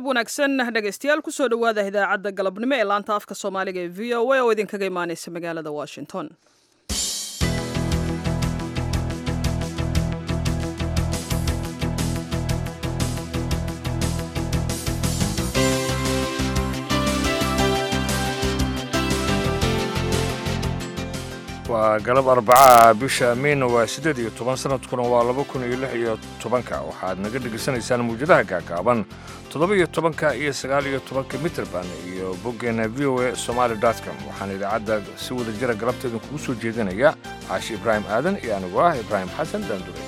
wanaagsan dhegaystayaal kusoo dhowaada idaacadda galabnimo ee laanta afka soomaaliga ee v o a oo idinkaga imaaneysa magaalada washington waa galab arbacaha bisha miina waa siddeed iyo toban sanadkuna waa laba kun iyo lix iyo tobanka waxaad naga dhegaysanaysaan mawjadaha gaagaaban toddoba iyo tobanka iyo sagaal iyo tobanka mitrband iyo boggeena v o a somaali com waxaan idaacadda si wada jira galabteedin kugu soo jeedinaya caashi ibraahim aadan iyo anigu ah ibraahim xasan daandure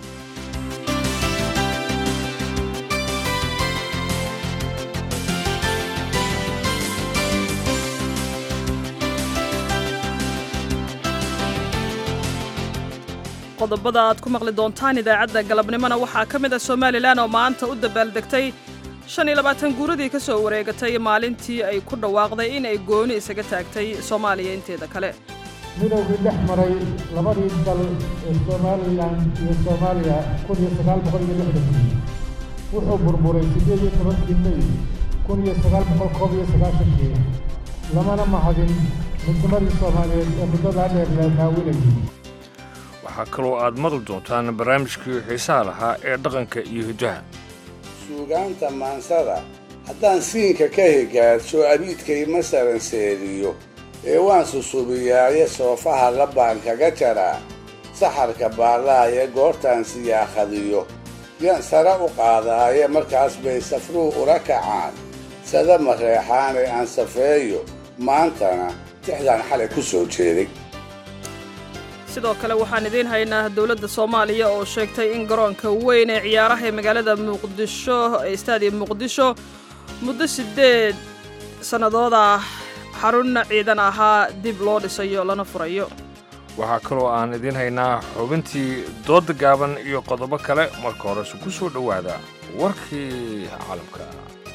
qodobada aad ku maqli doontaan idaacadda galabnimona waxaa ka mid ah somalilan oo maanta u dabaaldegtay shan iyo labaatan guuradii ka soo wareegatay maalintii ay ku dhawaaqday in ay gooni isaga taagtay soomaaliya inteeda kale midowgii dhex maray labadii dal ee somalilan iyo soomaaliya kun iyo sagaal boqol iyo lixdankii wuxuu burburay siddeed iyo tobankii mey kun iyo sagaal boqol koob iyo sagaashankii lamana mahadin midnimadii soomaaliyeed ee muddadaa dheer la naawinayay waxaa kaloo aad maqli doontaan barnaamijkii xiisaha lahaa ee dhaqanka iyo hiddaha suugaanta maansada haddaan siinka ka higaadsho abiidkay masalan seeriyo ee waan susubiyaaye soofaha labbaan kaga jaraa saxarka baallaaye goortaan siyaakhadiyo yaan sare u qaadaaye markaas bay safruhu ula kacaan sada mareexaane aan safeeyo maantana tixdaan xalay ku soo jeeday sidoo kale waxaan idiin haynaa dowladda soomaaliya oo sheegtay in garoonka weyn ee ciyaaraha ee magaalada muqdisho ee staadium muqdisho muddo siddeed sannadood ah xarun ciidan ahaa dib loo dhisayo lana furayo waxaa kaloo aan idiin haynaa xubintii doodda gaaban iyo qodobo kale marka horese ku soo dhowaada warkii caalamka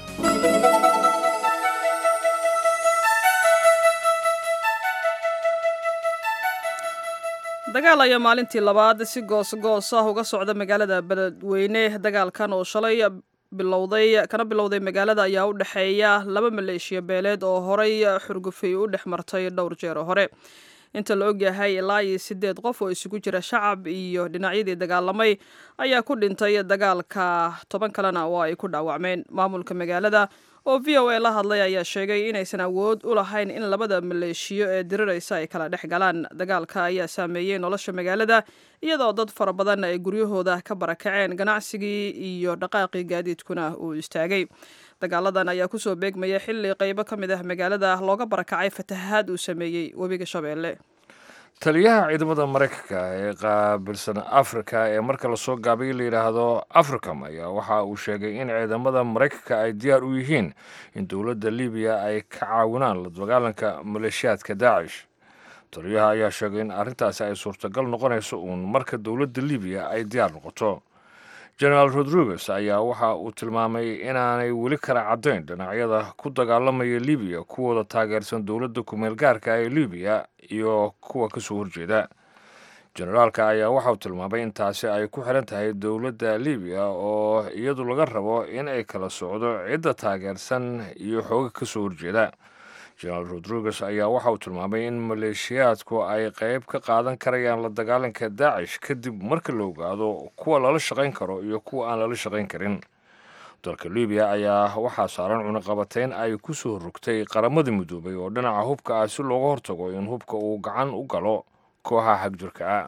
dagaal ayaa maalintii labaad si goos-goos ah uga socda magaalada beledweyne dagaalkan oo shalay bilowday kana bilowday magaalada ayaa u dhexeeya laba maleeshiya beeleed oo horay xurgufay u dhex martay dhowr jeer hore inta la ogyahay ilaa iyo siddeed qof oo isugu jira shacab iyo dhinacyadii dagaalamay ayaa ku dhintay dagaalka toban kalena oo ay ku dhaawacmeen maamulka magaalada oo v o a la hadlay ayaa sheegay inaysan awood u lahayn in labada maleeshiyo ee diriraysa ay kala dhex galaan dagaalka ayaa saameeyey nolosha magaalada iyadoo dad fara badan ay guryahooda ka barakaceen ganacsigii iyo dhaqaaqii gaadiidkuna uu istaagay dagaaladan ayaa kusoo beegmaya xilli qaybo ka mid ah magaalada looga barakacay fatahaad uu sameeyey webiga shabeelle taliyaha ciidamada maraykanka ee qaabilsan afrika ee marka lasoo gaabay la yidhaahdo africam ayaa waxa uu sheegay in ciidamada maraykanka ay diyaar u yihiin in dowladda libiya ay ka caawinaan la dagaalanka maleeshiyaadka daacish taliyaha ayaa sheegay in arrintaasi ay suurtagal noqonayso uun marka dowladda libiya ay diyaar noqoto genaraal rodriguez ayaa waxa uu tilmaamay inaanay weli kala caddayn dhinacyada ku dagaalamaya libiya kuwooda taageersan dowladda kumeel gaarka ee libiya iyo kuwa ka soo horjeeda generaalka ayaa waxa uu tilmaamay in taasi ay ku xiran tahay dowladda libiya oo iyadu laga rabo in ay kala socdo cidda taageersan iyo xooga ka soo horjeeda genaraal rodriguez ayaa waxa uu tilmaamay in maleeshiyaadku ay qayb ka qaadan karayaan la dagaalanka daacish kadib marka la ogaado kuwa lala shaqayn karo iyo kuwa aan lala shaqayn karin dalka libiya ayaa waxaa saaran cunaqabateyn ay ku soo rogtay qaramada midoobay oo dhinaca hubka ah si looga hortago in hubka uu gacan u galo kooxaha xagjirka ah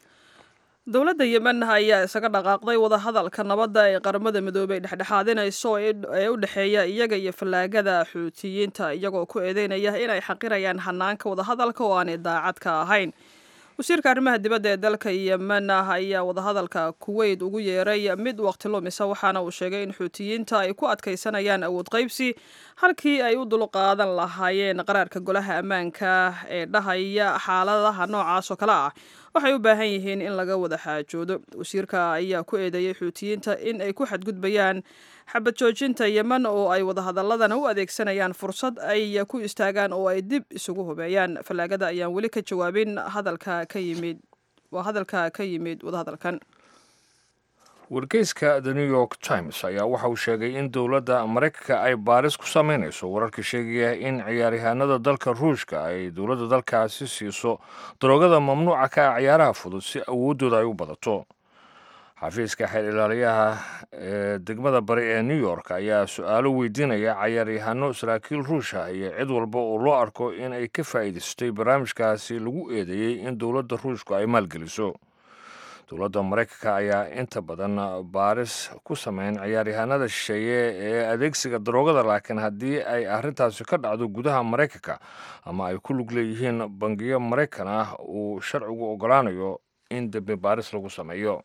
dowladda yemen ayaa isaga dhaqaaqday wadahadalka nabadda ee qaramada midoobey dhexdhexaadinayso ee u dhexeeya iyaga iyo fallaagada xuutiyiinta iyagoo ku eedeynaya inay xaqirayaan hanaanka wadahadalka oo aanay daacad ka ahayn wasiirka arrimaha dibadda ee dalka yemen ayaa wadahadalka kuweyt ugu yeeray mid waqti lumisa waxaana uu sheegay in xuutiyiinta ay ku adkaysanayaan awood qaybsi halkii ay u dulqaadan lahaayeen qaraarka golaha ammaanka ee dhahaya xaaladaha noocaas oo kale ah waxay u baahan yihiin in laga wada xaajoodo wasiirka ayaa ku eedeeyey xuutiyiinta in ay ku xadgudbayaan xabad joojinta yemen oo ay wadahadaladana u adeegsanayaan fursad ay ku istaagaan oo ay dib isugu hubeeyaan fallaagada ayaan weli ka jawaabin hadalka ka yimid waa hadalka ka yimid wadahadalkan wargeyska the new york times ayaa waxa uu sheegay in dowladda maraykanka ay baaris ku sameynayso wararka sheegaya in ciyaaryahaanada dalka ruushka ay dowladda dalkaasi siiso daroogada mamnuuca ka ah ciyaaraha fudud si awooddooda ay u badato xafiiska xeer ilaaliyaha ee degmada bari ee new york ayaa su-aalo weydiinaya cayaaryahano saraakiil ruusha iyo cid walba oo loo arko in ay ka faa'iidaystay barnaamijkaasi lagu eedeeyey in dowladda ruushku ay maalgeliso dowladda maraykanka ayaa inta badan baaris ku sameyn ciyaaryahanada shisheeye ee adeegsiga daroogada laakiin haddii ay arrintaasi ka dhacdo gudaha maraykanka ama ay ku lug leeyihiin bangiyo maraykan ah uu sharcigu oggolaanayo in dembi baaris lagu sameeyo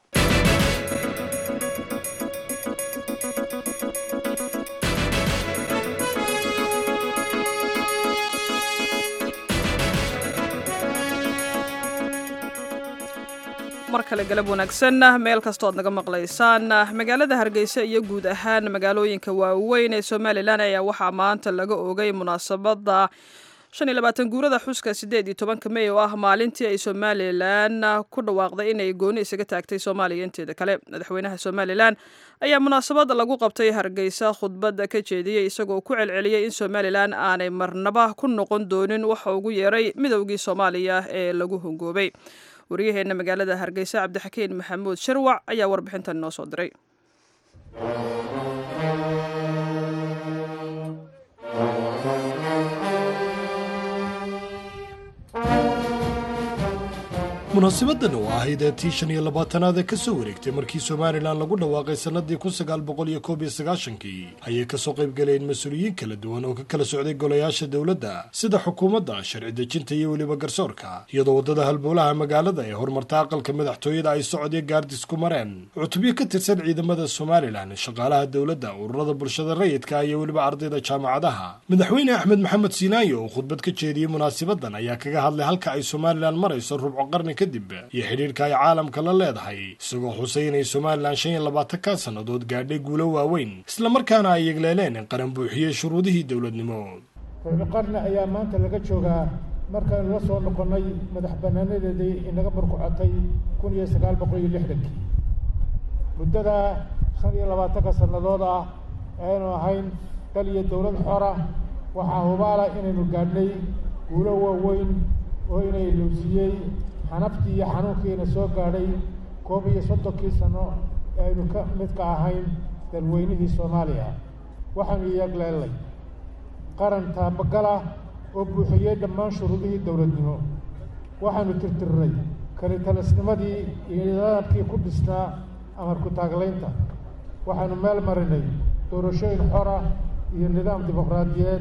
mar kale galab wanaagsan meel kastoo ad naga maqlaysaan magaalada hargeysa iyo guud ahaan magaalooyinka waaweyn ee somalilan ayaa waxaa maanta laga ogay munaasabada shan iyo labaatan guurada xuska sideed iyo tobanka mey oo ah maalintii ay somalilan ku dhawaaqday inay gooni isaga taagtay soomaaliya inteeda kale madaxweynaha somalilan ayaa munaasabada lagu qabtay hargeysa khudbadda ka jeediyey isagoo ku celceliyey in somalilan aanay marnaba ku noqon doonin waxa ugu yeeray midowgii soomaaliya ee lagu hongoobay waryaheena magaalada hargeysa cabdixakiin maxamuud sharwac ayaa warbixintan noo soo diray munaasibadan oo ahayd ee tii shan iyo labaatanaad ee ka soo wareegtay markii somalilan lagu dhawaaqay sannadii kun sagaal boqol iyo koob iyo sagaashankii ayay kasoo qaybgaleen mas-uuliyiin kala duwan oo ka kala socday golayaasha dowladda sida xukuumadda sharci dejinta iyo weliba garsoorka iyadoo waddada halbowlaha magaalada ee horumarta aqalka madaxtooyada ay socodyo gaardis ku mareen cutubyo ka tirsan ciidamada somalilan shaqaalaha dowladda ururada bulshada rayidka iyo weliba ardayda jaamacadaha madaxweyne axmed maxamed siinaayo oo khudbad ka jeediyey munaasabadan ayaa kaga hadlay halka ay somalilan marayso rubco qarni kadib iyo xidhiirka ay caalamka la leedahay isagoo xusay inay somalilan shan iyo labaatanka sannadood gaadhay guulo waaweyn islamarkaana ay yegleeleen in qaran buuxiyey shuruudihii dowladnimo rubco qarni ayaa maanta laga joogaa markaynu la soo noqonnay madax bannaanadeedii inaga barkucotay kun iyo sagaal boqol iyo lixdankii muddada shan iyo labaatanka sannadood ah aynu ahayn dal iyo dowlad xora waxaa hubaala inaynu gaadhnay guulo waaweyn oo inay lowsiiyey xanaftii iyo xanuunkiina soo gaadhay koob iyo soddonkii sano ee aynu ka mid ka ahayn dalweynihii soomaaliya waxaanu iyagleelnay qaran taabagalah oo buuxiyey dhammaan shuruudihii dowladnimo waxaanu tirtirnay kalitalisnimadii iyo nidaamkii ku dhisnaa amarku taaglaynta waxaanu meel marinay doorashooyin xora iyo nidaam dimuqraadiyeed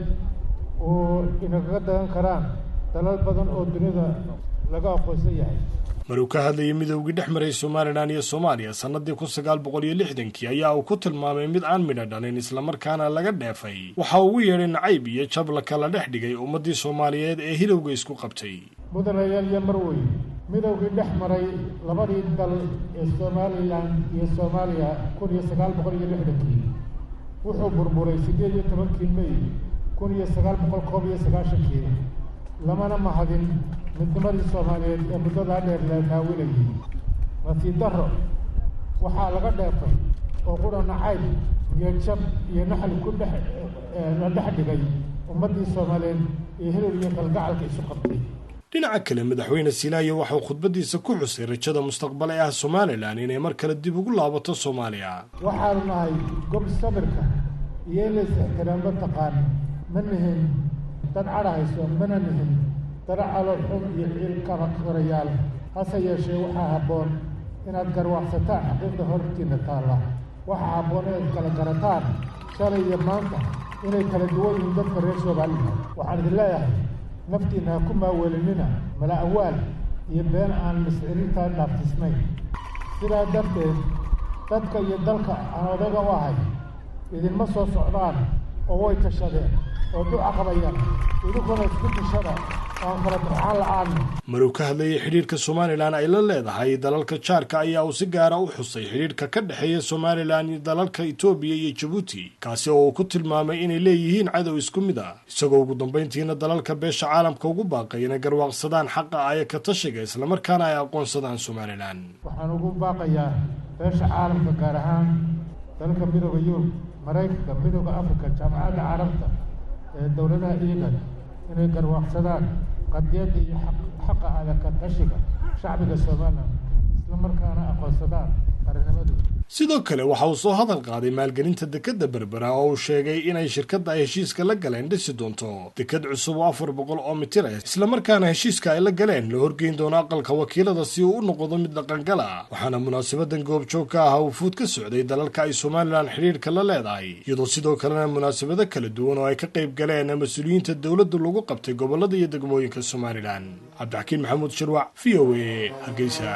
oo inagaga dagan karaan dalal badan oo dunida laga aqoonsan yahay maruu ka hadlayay midoogii dhex maray somalilan iyo soomaaliya sannadii kun sagaal boqol iyo lixdankii ayaa uu ku tilmaamay mid aan midho dhalin islamarkaana laga dheefay waxa ugu yeedhay nacayb iyo jab la kala dhex dhigay ummaddii soomaaliyeed ee hilowga isku qabtay mudanayaal iyo marwey midowgii dhex maray labadii dal ee somalilan iyo soomaaliya kun iyo sagaal boqol iyo lixdankii wuxuu burburay siddeed iyo tobankii mey kun iyo sagaal boqol koob iyo sagaashankii lamana mahadin midnimadii soomaaliyeed ee muddadaa dheer la naawinayay nasiib darro waxaa laga dheefay oo qura nacayb iyo jab iyo naxli ku dhex la dhex dhigay ummaddii soomaaliyeed ee hilol iyo kalgacalka isu qabtay dhinaca kale madaxweyne silaayo waxauu khudbadiisa ku xusay rajada mustaqbal ee ah somalilan inay mar kale dib ugu laabato soomaaliya waxaanu nahay gob sabirka iyo in lays ixtiraamlo taqaan ma nihin dad cadhahayso mana nihin dara calool xun iyo ciilkaba korayaal hase yeeshee waxaa habboon inaad garwaaqsataan xaqiiqda hortiinna taalla waxaa habboon inaad kala garataan shalay iyo maanta inay kala duwan yihiin dadka reer somalilan waxaan idin leeyahay naftiinna ha ku maaweelinina mala awaal iyo been aan miscirintaa dhaaftisnayn sidaa darteed dadka iyo dalka aan odaga u ahay idinma soo socdaan oo way tashadeen oo duca qabayaan idinkuna isku tashada aan kala durxaan la-aan maruu ka hadlayay xidhiirka somalilan ay la leedahay dalalka jaarka ayaa uu si gaara u xusay xidhiirka ka dhexeeya somalilan iyo dalalka etoobiya iyo jabuuti kaasi oo uu ku tilmaamay inay leeyihiin cadow isku mid ah isagoo ugu dambayntiina dalalka beesha caalamka ugu baaqay inay garwaaqsadaan xaqa aya ka tashiga islamarkaana ay aqoonsadaan somalilan waxaan ugu baaqayaa beesha caalamka gaar ahaan dalka midooda yurub maraykanka midooda afrika jaamacadda carabta ee dowladaha iigan inay garwaaqsadaan qadiyadda iyo xaqa adaka tashiga shacbiga somalilan isla markaana aqoonsadaan qarinimadooda sidoo kale waxa uu soo hadal qaaday maalgelinta dekadda berbera oo uu sheegay inay shirkadda ay heshiiska la galeen dhisi doonto dekad cusub oo afar boqol oo mitir ah islamarkaana heshiiska ay la galeen la horgeyn doono aqalka wakiilada si uu u noqdo mid dhaqangala waxaana munaasabadan goobjoog ka ah wufuud ka socday dalalka ay somalilan xidhiirka la leedahay iyadoo sidoo kalena munaasabado kala duwan oo ay ka qayb galeen mas-uuliyiinta dowladda lagu qabtay gobolada iyo degmooyinka somalilan cabdixakiin maxamuud shirwac v o a hargeysa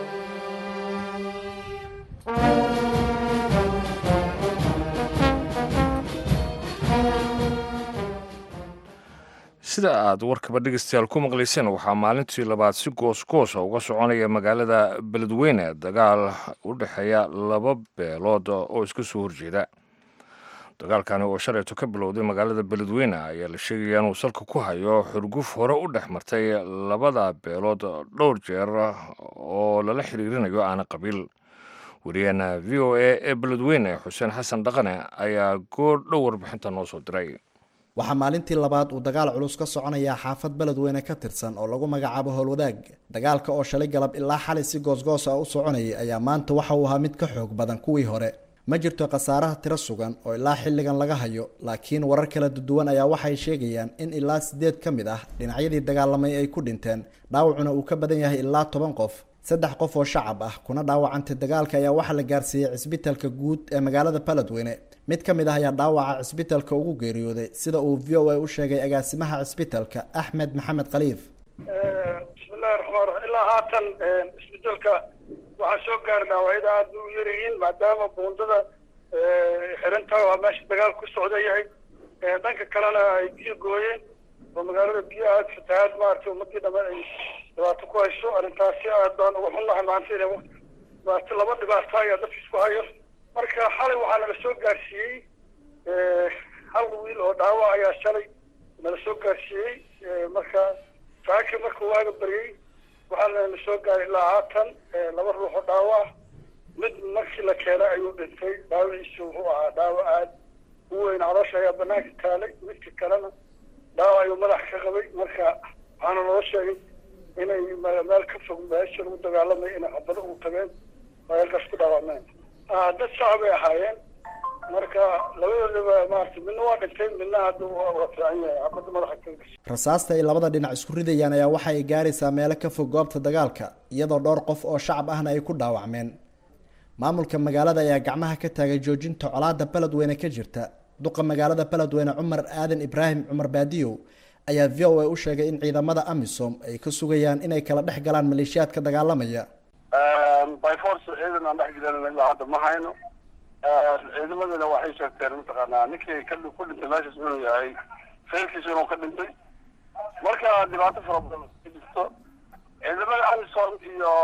sida aad warkaba dhegeystayaal ku maqlayseen waxaa maalintii labaad si goosgoosa uga soconaya magaalada beledweyne dagaal u dhexeeya laba beelood oo iska soo horjeeda dagaalkani oo shalayto ka bilowday magaalada beledweyne ayaa la sheegaya inuu salka ku hayo xurguf hore u dhex martay labada beelood dhowr jeer oo lala xiriirinayo aana qabiil wariyaheena v o a ee beledweyne xuseen xasan dhaqane ayaa goor dhow warbixinta noo soo diray waxaa maalintii labaad uu dagaal culus ka soconayaa xaafad beledweyne ka tirsan oo lagu magacaabo howlwadaag dagaalka oo shalay galab ilaa xalay si goosgoos ah u soconayay ayaa maanta waxa uu ahaa mid ka xoog badan kuwii hore ma jirto khasaaraha tiro sugan oo ilaa xilligan laga hayo laakiin warar kala duwan ayaa waxay sheegayaan in ilaa sideed ka mid ah dhinacyadii dagaalamay ay ku dhinteen dhaawacuna uu ka badan yahay ilaa toban qof saddex qof oo shacab ah kuna dhaawacantay dagaalka ayaa waxaa la gaarsiiyey cisbitalka guud ee magaalada beledweyne mid ka mid ah ayaa dhaawaca cisbitalka ugu geeriyooday sida uu v o a u sheegay agaasimaha cisbitalka axmed maxamed khaliif bismillahi raxmaan raxiim ilaa haatan isbeddelka waxaa soo gaara dhaawacyada aada u yaryihiin maadaama buundada xirantaha waa meesha dagaal ku socda yahay dhanka kalena ay biyo gooyeen oo magaalada biyo aada fatahaad maaragtay ummadii dhamaan ay dhibaato ku hayso arrintaasi aad baan uga xunnahay maanta ina maarata laba dhibaato ayaa dadka isku hayo marka xalay waxaa naga soo gaarsiiyey hal wiil oo dhaawac ayaa shalay nala soo gaarsiiyey marka saaki markuu waaga baryey waxaa nala soo gaaray ilaa haatan laba ruux oo dhaawac mid markii la keenay ayuu dhintay dhaawaciisu wuxuu ahaa dhaawac aada u weyn caloosha ayaa banaanka taalay midka kalena dhaawac ayuu madax ka qabay marka waxaana noo sheegay inay meel ka fog meesha lagu dagaalamay inay xabado ugu tageen oo halkaas ku dhaawacmeen dad shacab ay ahaayeen marka labadoodaba maarata midna waa dhintay midna hadda waa fiican yahay xabada madaxa ka gashay rasaasta ay labada dhinac isku ridayaan ayaa waxa ay gaaraysaa meelo ka fog goobta dagaalka iyadoo dhowr qof oo shacab ahna ay ku dhaawacmeen maamulka magaalada ayaa gacmaha ka taagay joojinta colaada beledweyne ka jirta duqa magaalada beledweyne cumar aadan ibraahim cumar baadiyow ayaa v o a u sheegay in ciidamada amisom ay ka sugayaan inay kala dhex galaan maleeshiyaadka dagaalamaya by force ciidan aan dhex gelin ilaa hadda ma hayno ciidamadana waxay sheegteen mataqaanaa ninkii ka ku dhintay meeshaas inuu yahay feelkiisa inuu ka dhintay marka dhibaato fara badan ka jirto ciidamada amisom iyo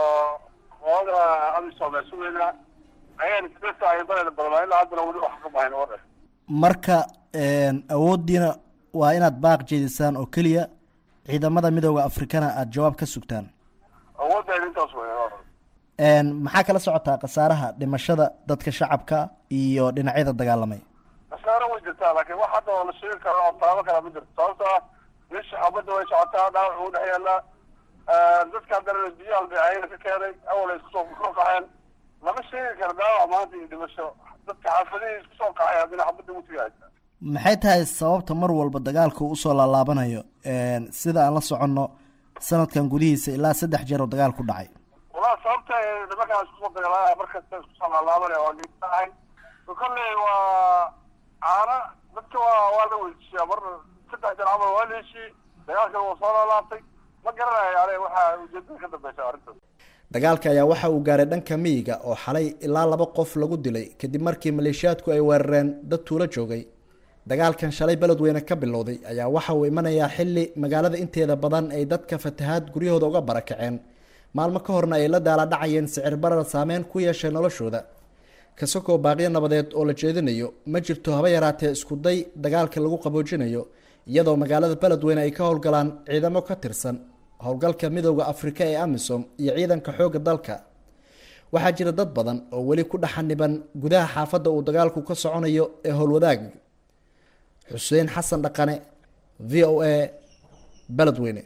qolada amisom ee sugeynaa ayaan isbesa ay badeeda badnaa ilaa haddana weli wax ka bahayn oo dhan marka awooddiina waa inaad baaq jeedisaan oo keliya ciidamada midooda afrikana aada jawaab ka sugtaan awooddeeda intaas wey maxaa kala socotaa khasaaraha dhimashada dadka shacabka iyo dhinacyada dagaalamay khasaaro way jirtaa laakiin wax hadda oo la sheegi karo oo taabo kala ma jirto sababto ah meesha xabadda way socotaa dhaawac uu dhex yaallaa dadka haddana biyo albeecayna ka keenay awal ay isku soo kusoo kaxeen lama sheegi karo dhaawac maanta iyo dhimasho dadka xaafadihii isku soo kaxay haddana xabadda utiga maxay tahay sababta mar walba dagaalka uu usoo laalaabanayo sida aan la soconno sanadkan gudihiisa ilaa saddex jeer oo dagaal ku dhacay walaa sababta nimankaan iskusoo dagaalaya markasta iskusoo laalaabanaya waa ahay kolley waa caana dadka waa waa la weydiiyaa mar saddex jeer camal waa la heshiiyey dagaalkan waa soo laalaabtay ma garanayo ane waxaa ujeedada ka dambeysa arrintaas dagaalka ayaa waxa uu gaaray dhanka miyiga oo xalay ilaa laba qof lagu dilay kadib markii maleeshiyaadku ay weerareen dad tuulo joogay dagaalkan shalay beledweyne ka bilowday ayaa waxa uu imanayaa xilli magaalada inteeda badan ay dadka fatahaad guryahooda uga barakaceen maalmo ka horna ay la daala dhacayeen sicir barar saameyn ku yeeshay noloshooda kasakoo baaqyo nabadeed oo la jeedinayo ma jirto haba yaraatee isku day dagaalka lagu qaboojinayo iyadoo magaalada beledweyne ay ka howlgalaan ciidamo ka tirsan howlgalka midooda afrika ee amisom iyo ciidanka xoogga dalka waxaa jira dad badan oo weli ku dhaxaniban gudaha xaafadda uu dagaalku ka soconayo ee howlwadaag xuseen xasan dhaqane v o a beledweyne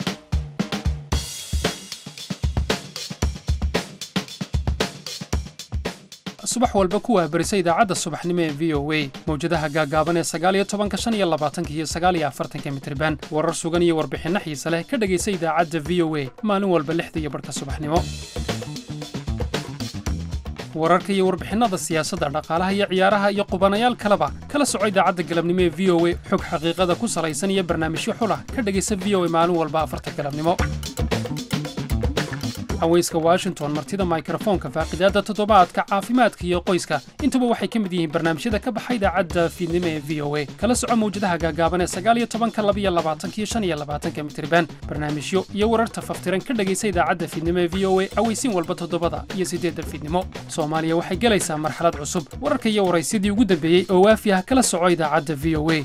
subax walba ku waabarisa idaacadda subaxnimo ee v o a mawjadaha gaagaaban ee sagaaliyo tobanka shan iyo labaatanka iyo sagaaliyo afartanka mitriban warar sugan iyo warbixinno xiise leh ka dhegaysa idaacadda v o a maalin walba lixda iyo barhka subaxnimo wararka iyo warbixinnada siyaasadda dhaqaalaha iyo ciyaaraha iyo qubanayaal kaleba kala soco idaacadda galabnimo ee v o a xog xaqiiqada ku salaysan iyo barnaamijyo xulah ka dhegaysa v o a maalin walba afarta galabnimo haweyska washington martida mikrofoonka faaqidaadda toddobaadka caafimaadka iyo qoyska intuba waxay ka mid yihiin barnaamijyada ka baxa idaacadda fiidnimo ee v o a kala soco mawjadaha gaagaaban ee sagaaliyo tobanka labiyo labaatanka iyo shan iyo labaatanka mitriban barnaamijyo iyo wararta faftiran ka dhegaysa idaacadda fiidnimo ee v o a aweysiin walba toddobada iyo siddeedda fiidnimo soomaaliya waxay gelaysaa marxalad cusub wararka iyo waraysyadii ugu dambeeyey oo waafi ah kala soco idaacadda v o a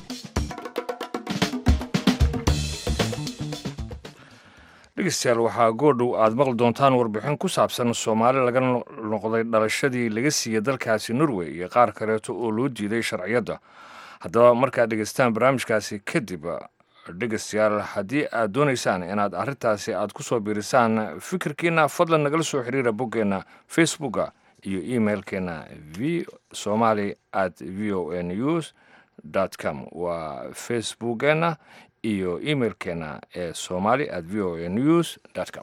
dhegeystayaal waxaa goordhow aad maqli doontaan warbixin ku saabsan soomaali laga noqday dhalashadii laga siiyey dalkaasi norway iyo qaar kaleeto oo loo diiday sharciyadda haddaba markaad dhegeystaan barnaamijkaasi kadib dhegeystayaal haddii aad doonaysaan inaad arrintaasi aad ku soo biirisaan fikirkiina fadlan nagala soo xiriira boggeenna facebooka iyo emailkeena v somaly at v o a news com waa facebookeena iyo emailkeena ee somali at v o a news com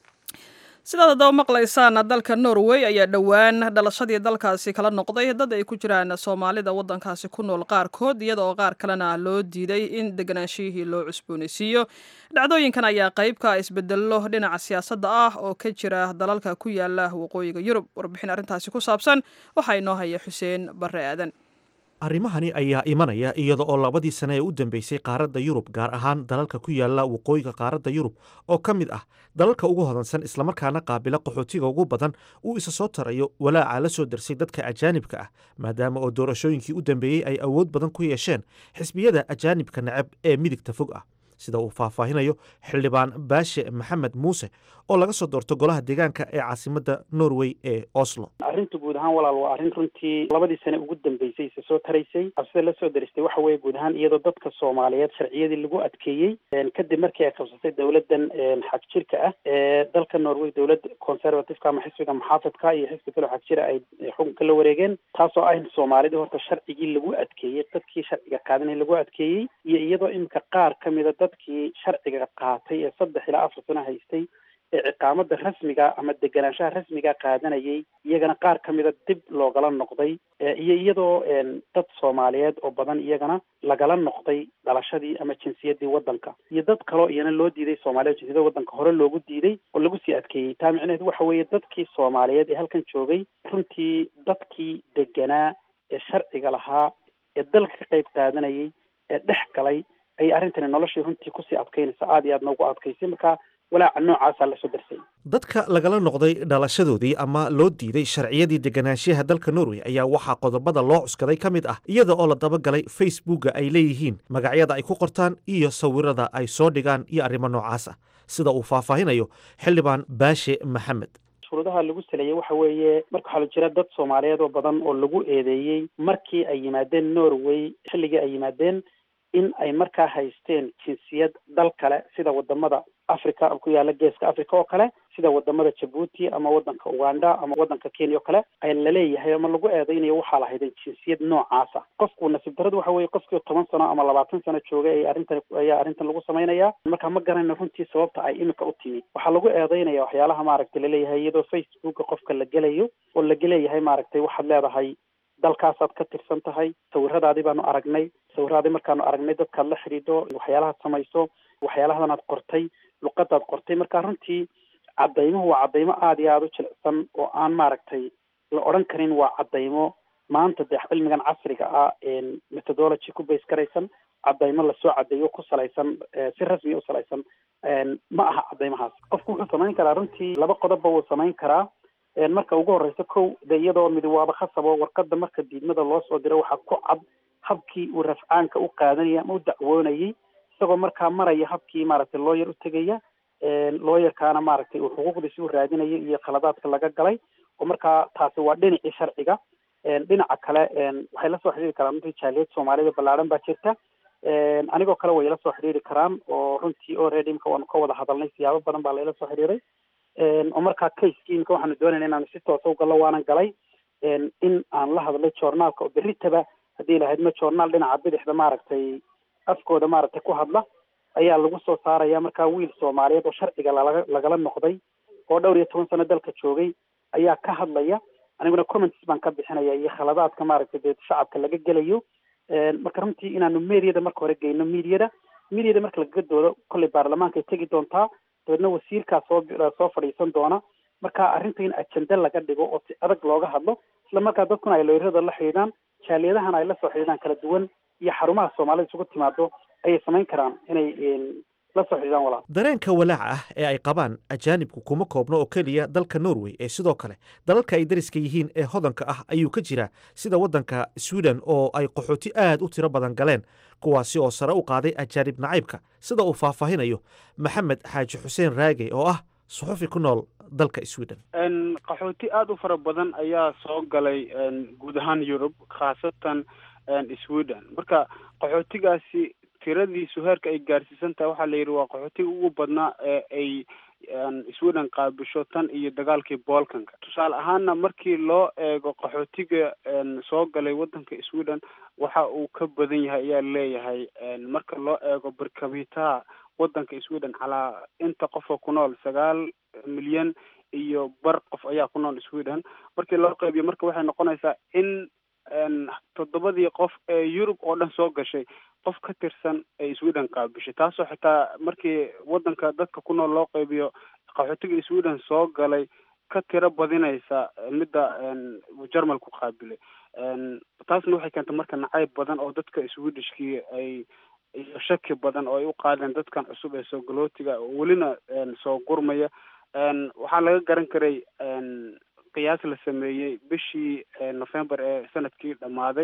sidaad haddaba maqlaysaan dalka norway ayaa dhowaan dhalashadii dalkaasi kala noqday dad ay ku jiraan soomaalida waddankaasi ku nool qaarkood iyada oo qaar kalena loo diiday in deganaanshihii loo cusboonaysiiyo dhacdooyinkan ayaa qayb ka isbedello dhinaca siyaasadda ah oo ka jira dalalka ku yaala waqooyiga yurub warbixin arrintaasi ku saabsan waxaa inoo haya xuseen barre aadan arrimahani ayaa imanaya iyada oo labadii sane ee u dambeysay qaaradda yurub gaar ahaan dalalka ku yaala waqooyiga qaaradda yurub oo ka mid ah dalalka ugu hodansan islamarkaana qaabila qaxootiga ugu badan uu isa soo tarayo walaaca la soo darsay dadka ajaanibka ah maadaama oo doorashooyinkii u dambeeyey ay awood badan ku yeesheen xisbiyada ajaanibka necab ee midigta fog ah sida uu faahfaahinayo xildhibaan baashe maxamed muuse oo laga soo doorto golaha deegaanka ee caasimadda norway ee oslo arrinta guud ahaan walaal waa arrin runtii labadii sane ugu dambeysay isa soo taraysay absida la soo daristay waxa weeye guud ahaan iyadoo dadka soomaaliyeed sharciyadii lagu adkeeyey kadib markii ay qabsatay dowladdan xag jirka ah ee dalka norway dowlad conservativeka ama xisbiga muxaafadka iyo xisbi kaloo xag jira ay xukunka la wareegeen taasoo ah in soomaalida horta sharcigii lagu adkeeyey dadkii sharciga qaadanay lagu adkeeyey iyo iyadoo iminka qaar ka mida dadkii sharciga qaatay ee saddex ilaa afar sano haystay ee ciqaamada rasmiga ama deganaanshaha rasmiga qaadanayay iyagana qaar ka mida dib loogala noqday iyo iyadoo dad soomaaliyeed oo badan iyagana lagala noqday dhalashadii ama jinsiyadii waddanka iyo dad kaloo iyana loo diiday soomaliya jinsiyada waddanka hore loogu diiday oo lagu sii adkeeyey taa micnaheedu waxa weeye dadkii soomaaliyeed ee halkan joogay runtii dadkii deganaa ee sharciga lahaa ee dalka ka qayb qaadanayay ee dhex galay ayay arrintani noloshii runtii kusii adkaynaysa aada iyo aad noogu adkaysay marka walaaca noocaasaa lasoo darsay dadka lagala noqday dhalashadoodii ama loo diiday sharciyadii deganaanshiyaha dalka norway ayaa waxaa qodobada loo cuskaday ka mid ah iyada oo la dabagalay facebooka ay leeyihiin magacyada ay ku qortaan iyo sawirada ay soo dhigaan iyo arrimo noocaas ah sida uu faahfaahinayo xildhibaan baashe maxamed shuruudaha lagu saleeyey waxa weeye marka waxaa la jira dad soomaaliyeed oo badan oo lagu eedeeyey markii ay yimaadeen norway xilligii ay yimaadeen in ay markaa haysteen jinsiyad dal kale sida wadamada africa ku yaala geeska africa oo kale sida wadamada jabuuti ama wadanka uganda ama wadanka kenya oo kale ay laleeyahay ama lagu eedeynayo waxaa la hayday jinsiyad noocaasa qofku nasiib daradu waxa weye qofkii toban sano ama labaatan sano joogay ay arrintan ayaa arrintan lagu samaynaya marka ma garanayno runtii sababta ay imika u timi waxaa lagu eedeynaya waxyaalaha maaragtay laleeyahay iyadoo facebooka qofka la gelayo oo lagaleeyahay maaragtay waxaad leedahay dalkaasaad ka tirsan tahay sawiradaadii baanu aragnay sawiradaadii markaanu aragnay dadkaad la xidhiidho waxyaalahaad samayso waxyaalahadan aad qortay luqadaad qortay marka runtii cadaymuhu waa cadaymo aada iyo aada u jilicsan oo aan maaragtay la odhan karin waa cadaymo maanta dee cilmigan casriga ah methodology ku base garaysan cadaymo lasoo cadeeyo ku salaysan si rasmiya u salaysan ma aha cadaymahaas qofku wuxuu samayn karaa runtii laba qodobba wuu samayn karaa marka ugu horeysa kow de iyadoo midi waaba khasabo warqada marka diidmada loo soo diro waxaa ku cad habkii uu rafcaanka u qaadanayay ama u dacwoonayay isagoo markaa maraya habkii maaragtay looyar u tegaya looyarkaana maaragtay uu xuquuqdiisi u raadinayo iyo khaladaadka laga galay oo markaa taasi waa dhinacii sharciga dhinaca kale waxay lasoo xidhiiri karaan runtii jaaliyad soomaalida ballaadhan baa jirta anigoo kale way ila soo xidhiiri karaan oo runtii already imka waanu ka wada hadalnay siyaabo badan baa laila soo xidhiiray oo markaa caseki imka waxaanu doonayna inaanu si toosa u gallo waanan galay in aan la hadlay joornaalka oo berritaba haddii lahayd ma joornaal dhinaca bidixda maaragtay afkooda maaragtay ku hadla ayaa lagu soo saaraya markaa wiil soomaaliyeed oo sharciga lalaga lagala noqday oo dhowr iyo toban sano dalka joogay ayaa ka hadlaya aniguna comments baan ka bixinaya iyo khaladaadka maaragtay dee shacabka laga gelayo marka runtii inaanu mediada marka hore geyno mediada mediada marka lagaga doodo kolley baarlamaankaay tegi doontaa dabeedna wasiirkaa soo soo fadhiisan doona marka arrinta in ajende laga dhigo oo si adag looga hadlo isla markaa dadkuna ay looyrada la xidhiidhaan jaaliyadahana ay la soo xidhiidhaan kala duwan iyo xarumaha soomaalida isugu timaado ayay samayn karaan inay la soo xidhiidhaan walaal dareenka walaaca ah ee ay qabaan ajaanibku kuma koobno oo keliya dalka norway ee sidoo kale dalalka ay dariska yihiin ee hodanka ah ayuu ka jiraa sida waddanka sweden oo ay qaxooti aad u tiro badan galeen kuwaasi oo sare u qaaday ajaanib nacaybka sida uu faahfaahinayo maxamed xaaji xuseen raage oo ah suxufi ku nool dalka sweden qaxooti aada u fara badan ayaa soo galay guud ahaan yurub khaasatan sweden marka qaxootigaasi tiradiisu heerka ay gaarsiisan tahay waxaa la yidhi waa qaxootiga ugu badnaa ee ay sweden qaabisho tan iyo dagaalkii bolkanka tusaale ahaana markii loo eego qaxootiga soo galay waddanka sweden waxa uu ka badan yahay ayaa leeyahay marka loo eego barkabitaha waddanka sweden calaa inta qofoo ku nool sagaal milyan iyo bar qof ayaa ku nool sweden markii loo qeybiyo marka waxay noqonaysaa in toddobadii qof ee yurub oo dhan soo gashay qof ka tirsan ay sweden qaabishay taasoo xitaa markii waddanka dadka ku nool loo qeybiyo qaxootiga sweden soo galay ka tiro badinaysa midda jarmalku qaabilay taasna waxay keentay marka nacayb badan oo dadka swedishkii ay iyo shaki badan oo ay u qaadeen dadkan cusub ee soo galootiga oo welina soo gurmaya waxaa laga garan karay qiyaas la sameeyey bishii november ee sanadkii dhammaaday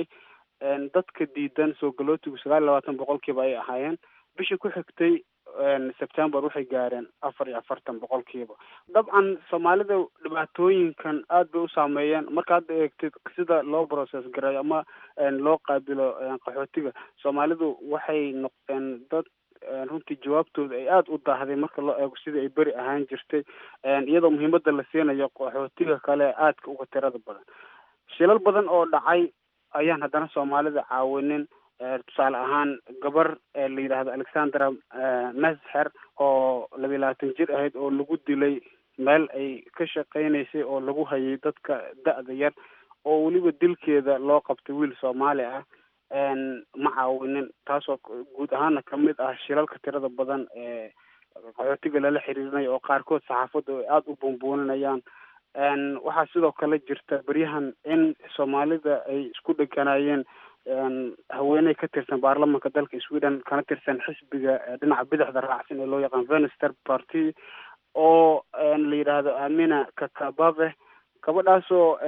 dadka diidan soo galootigu sagaal iyo labaatan boqolkiiba ay ahaayeen bishii ku xigtay september waxay gaareen afar iyo afartan boqolkiiba dabcan soomaalida dhibaatooyinkan aad bay u saameeyeen marka hadda eegtid sida loo process gareeyo ama loo qaabilo qaxootiga soomaalidu waxay noqdeen dad runtii jawaabtooda ay aada u daahday marka loo eego sidii ay beri ahaan jirtay iyadoo muhiimada la siinayo qaxootiga kale aadka uga tirada badan shilal badan oo dhacay ayaan haddana soomaalida caawinin tusaale ahaan gabar la yidhaahdo alexandra mesher oo labiyi labaatan jir ahayd oo lagu dilay meel ay ka shaqeynaysay oo lagu hayay dadka da-da yar oo weliba dilkeeda loo qabtay wiil soomaali ah ma caawinin taasoo guud ahaana kamid ah shilalka tirada badan ee qaxootiga lala xiriirinayo oo qaarkood saxaafadda ay aada u buunbuuninayaan waxaa sidoo kale jirta beryahan in soomaalida ay isku dheganaayeen haweeney ka tirsan baarlamanka dalka sweden kana tirsan xisbiga dhinaca bidixda raacsan ee loo yaqaan venister party oo la yidhaahdo amina kakabave gabadhaasoo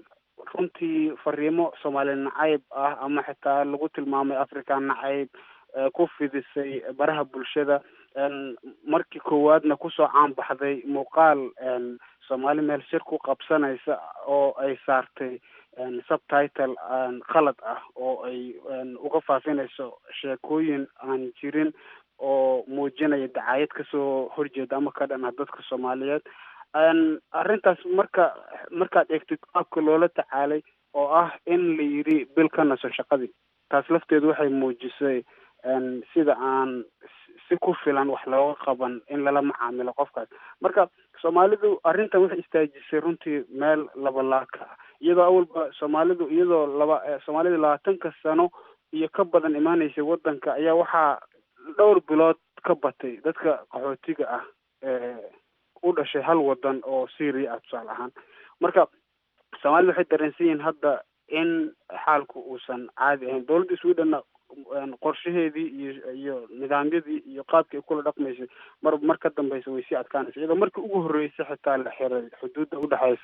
runtii fariimo soomaali nacayb ah ama xitaa lagu tilmaamay africa nacayb ku fidisay baraha bulshada markii koowaadna kusoo caan baxday muuqaal soomaali meel shir ku qabsanaysa oo ay saartay subtitle khalad ah oo ay uga faafinayso sheekooyin aan jirin oo muujinaya dacaayad kasoo horjeeda ama ka dhan ah dadka soomaaliyeed arrintaas marka markaad eegtid qaabka loola tacaalay oo ah in la yidhi bil ka naso shaqadii taas lafteedu waxay muujisay sida aan si ku filan wax looga qaban in lala macaamilo qofkaas marka soomaalidu arrintan waxay istaajisay runtii meel labalaaka ah iyadoo awalba soomaalidu iyadoo laba soomaalida labaatanka sano iyo ka badan imaanaysay waddanka ayaa waxaa dhowr bilood ka batay dadka qaxootiga ah ee u dhashay hal wadan oo syria ah tusaale ahaan marka soomaalida waxay dareensan yihiin hadda in xaalku uusan caadi ahayn dowladda swedhenna qorshaheedii iyo iyo nidaamyadii iyo qaabkii ay kula dhaqmaysay mar mar ka dambeysa way sii adkaanaysa iyadoo markii ugu horreysay xitaa la xiray xuduudda udhexeysa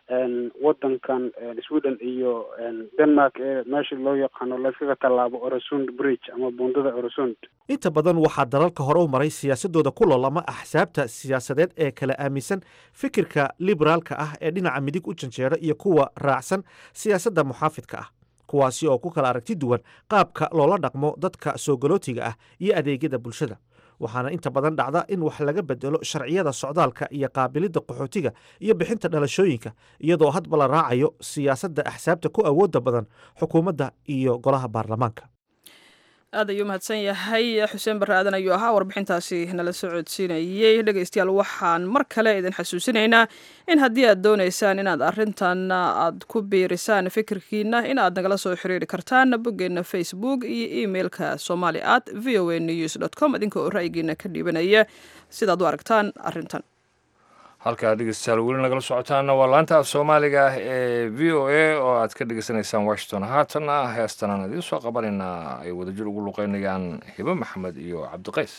wadankan sweden iyo denmark ee meesha loo yaqaano layskaga tallaabo oresund bridge ama buundada oresund inta badan waxaa dalalka hore u maray siyaasadooda ku loolama axsaabta siyaasadeed ee kala aaminsan fikirka liberaalka ah ee dhinaca midig u janjeera iyo kuwa raacsan siyaasadda muxaafidka ah kuwaasi oo ku kala aragti duwan qaabka loola dhaqmo dadka soogolootiga ah iyo adeegyada bulshada waxaana inta badan dhacda in wax laga bedelo sharciyada socdaalka iyo qaabilidda qaxootiga iyo bixinta dhalashooyinka iyadoo hadba la raacayo siyaasadda axsaabta ku awoodda badan xukuumadda iyo golaha baarlamaanka aad ayuu mahadsan yahay xuseen barre aadan ayuu ahaa warbixintaasi nala soo codsiinayey dhegeystayaal waxaan mar kale idin xasuusinaynaa in haddii aad doonaysaan inaad arrintan aad ku biirisaan fikirkiina in aad nagala soo xiriiri kartaan boggeena facebook iyo emailka somali at v o a news dot com idinka oo ra'yigiina ka dhiibanaya sidaad u aragtaan arrintan halkaa dhegeystayaal weli nagala socotaana waa laanta af soomaaliga ah ee v o a oo aad ka dhegeysanaysaan washington haatanna heestan aan idiin soo qabanaynaa ay wadajir ugu luqeynayaan hibe maxamed iyo cabdiqays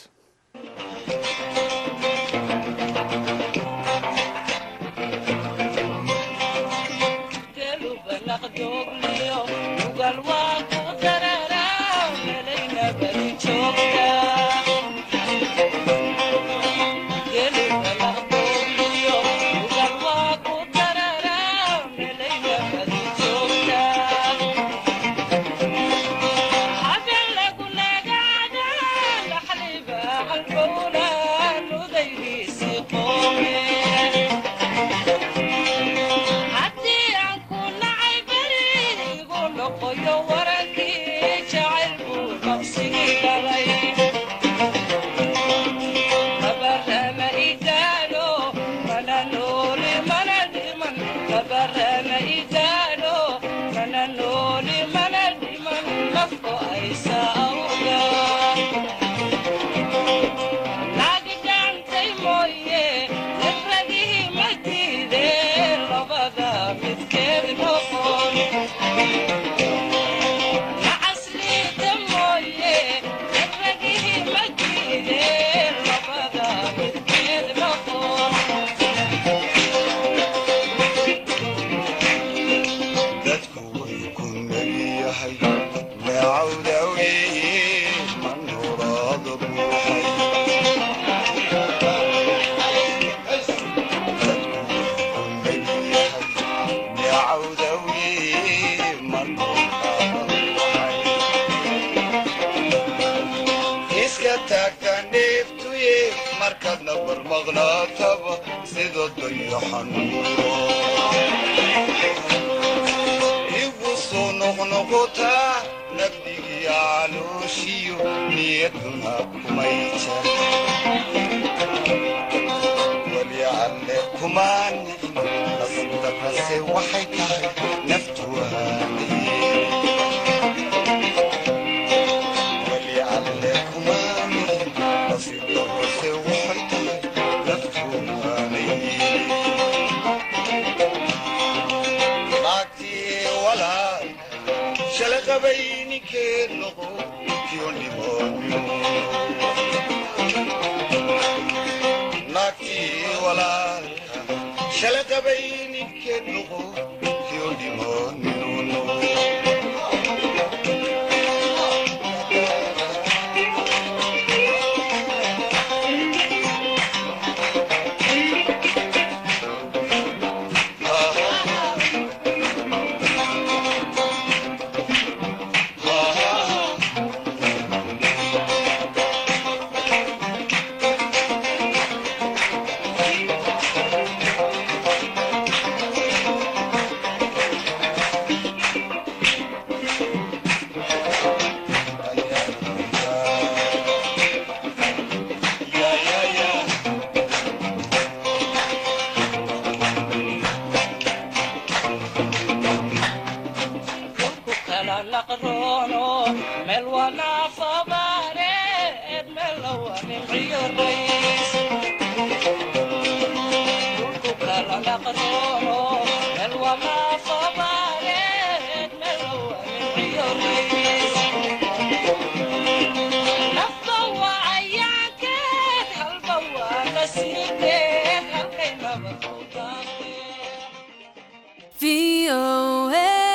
VOA.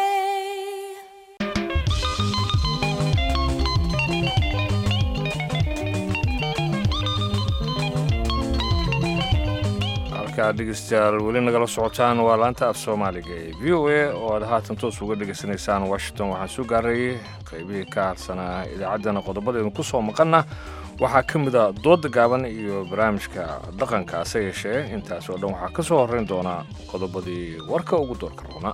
halkaad dhegeystayaal weli nagala socotaan waa laanta af soomaaliga ee v o a oo aad haatan toos uga dhegaysanaysaan washington waxaan soo gaarayay qaybihii ka harsanaa idaacaddana qodobadeedu ku soo maqanna waxaa ka mid a dooda gaaban iyo barnaamijka dhaqanka ase yeeshee intaas oo dhan waxaa ka soo horrayn doonaa qodobadii warka ugu doorka roona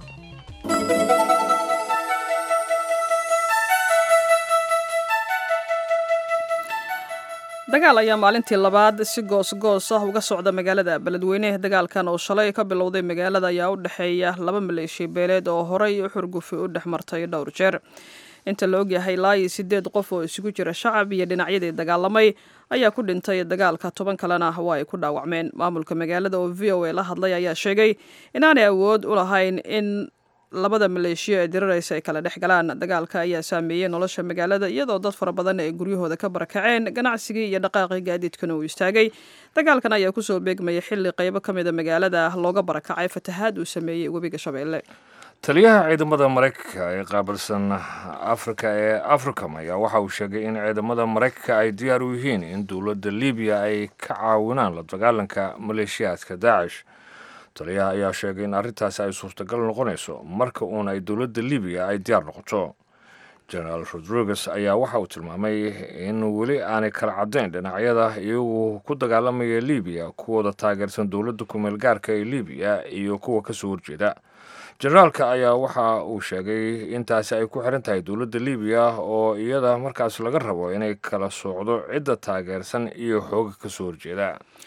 dagaal ayaa maalintii labaad si goos-goos ah uga socda magaalada beledweyne dagaalkan oo shalay ka bilowday magaalada ayaa u dhexeeya laba maleeshiya beeleed oo horey u xurgufi u dhex martay dhowr jeer inta la ogyahay laayi sideed qof oo isugu jira shacab iyo dhinacyadii dagaalamay ayaa ku dhintay dagaalka toban kalena waa ay ku dhaawacmeen maamulka magaalada oo v o a la hadlay ayaa sheegay inaanay awood u lahayn in labada maleeshiya ee diraraysa ay kala dhex galaan dagaalka ayaa saameeyey nolosha magaalada iyadoo dad fara badan ay guryahooda ka barakaceen ganacsigii iyo dhaqaaqii gaadiidkana uu istaagay dagaalkan ayaa kusoo beegmayay xilli qaybo ka mida magaalada looga barakacay fatahaad uu sameeyey webiga shabeelle taliyaha ciidamada maraykanka ee qaabilsan afrika ee africom ayaa waxa uu sheegay in ciidamada maraykanka ay diyaar u yihiin in dowladda libiya ay ka caawinaan la dagaalanka maleeshiyaadka daacish taliyaha ayaa sheegay in arrintaasi ay suurtagal noqonayso marka uun ay dowladda libiya ay diyaar noqoto generaal rodriguez ayaa waxa uu tilmaamay in weli aanay kala caddayn dhinacyada iyagu ku dagaalamaya libiya kuwooda taageersan dowladda kumeel gaarka ee libiya iyo kuwa kasoo horjeeda generaalka ayaa waxa uu sheegay intaasi ay ku xiran tahay dowladda libiya oo iyada markaas laga rabo inay kala soocdo cidda taageersan iyo xooga kasoo horjeeda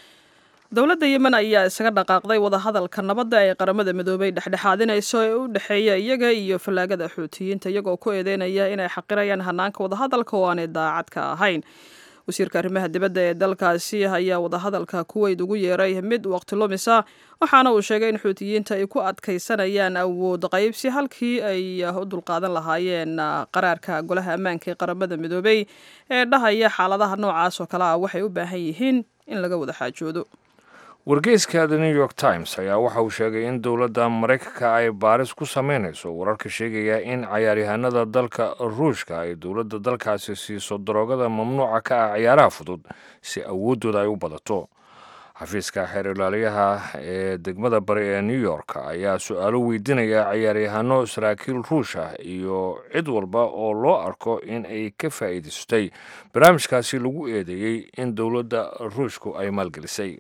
dowladda yemen ayaa isaga dhaqaaqday wadahadalka nabadda ee qaramada midoobay dhexdhexaadinayso ee u dhexeeya iyaga iyo fallaagada xuutiyiinta iyagoo ku eedeynaya inay xaqirayaan hanaanka wadahadalka oo aanay daacad ka ahayn wasiirka arrimaha dibadda ee dalkaasi ayaa wadahadalka kuweyd ugu yeeray mid waqti lumisa waxaana uu sheegay in xuutiyiinta ay ku adkaysanayaan awood qaybsi halkii ay u dulqaadan lahaayeen qaraarka golaha ammaanka ee qaramada midoobay ee dhahaya xaaladaha noocaas oo kale ah waxay u baahan yihiin in laga wada xaajoodo wargeyska the new york times ayaa waxa uu sheegay in dowladda maraykanka ay baaris ku sameynayso wararka sheegaya in cayaaryahanada dalka ruushka ay dowladda dalkaasi siiso daroogada mamnuuca ka ah ciyaaraha fudud si awooddooda ay u badato xafiiska xeer ilaaliyaha ee degmada bari ee new york ayaa su-aalo weydiinaya ciyaaryahano saraakiil ruush ah iyo cid walba oo loo arko in ay ka faa'iidaystay barnaamijkaasi lagu eedeeyey in dowladda ruushku ay maalgelisay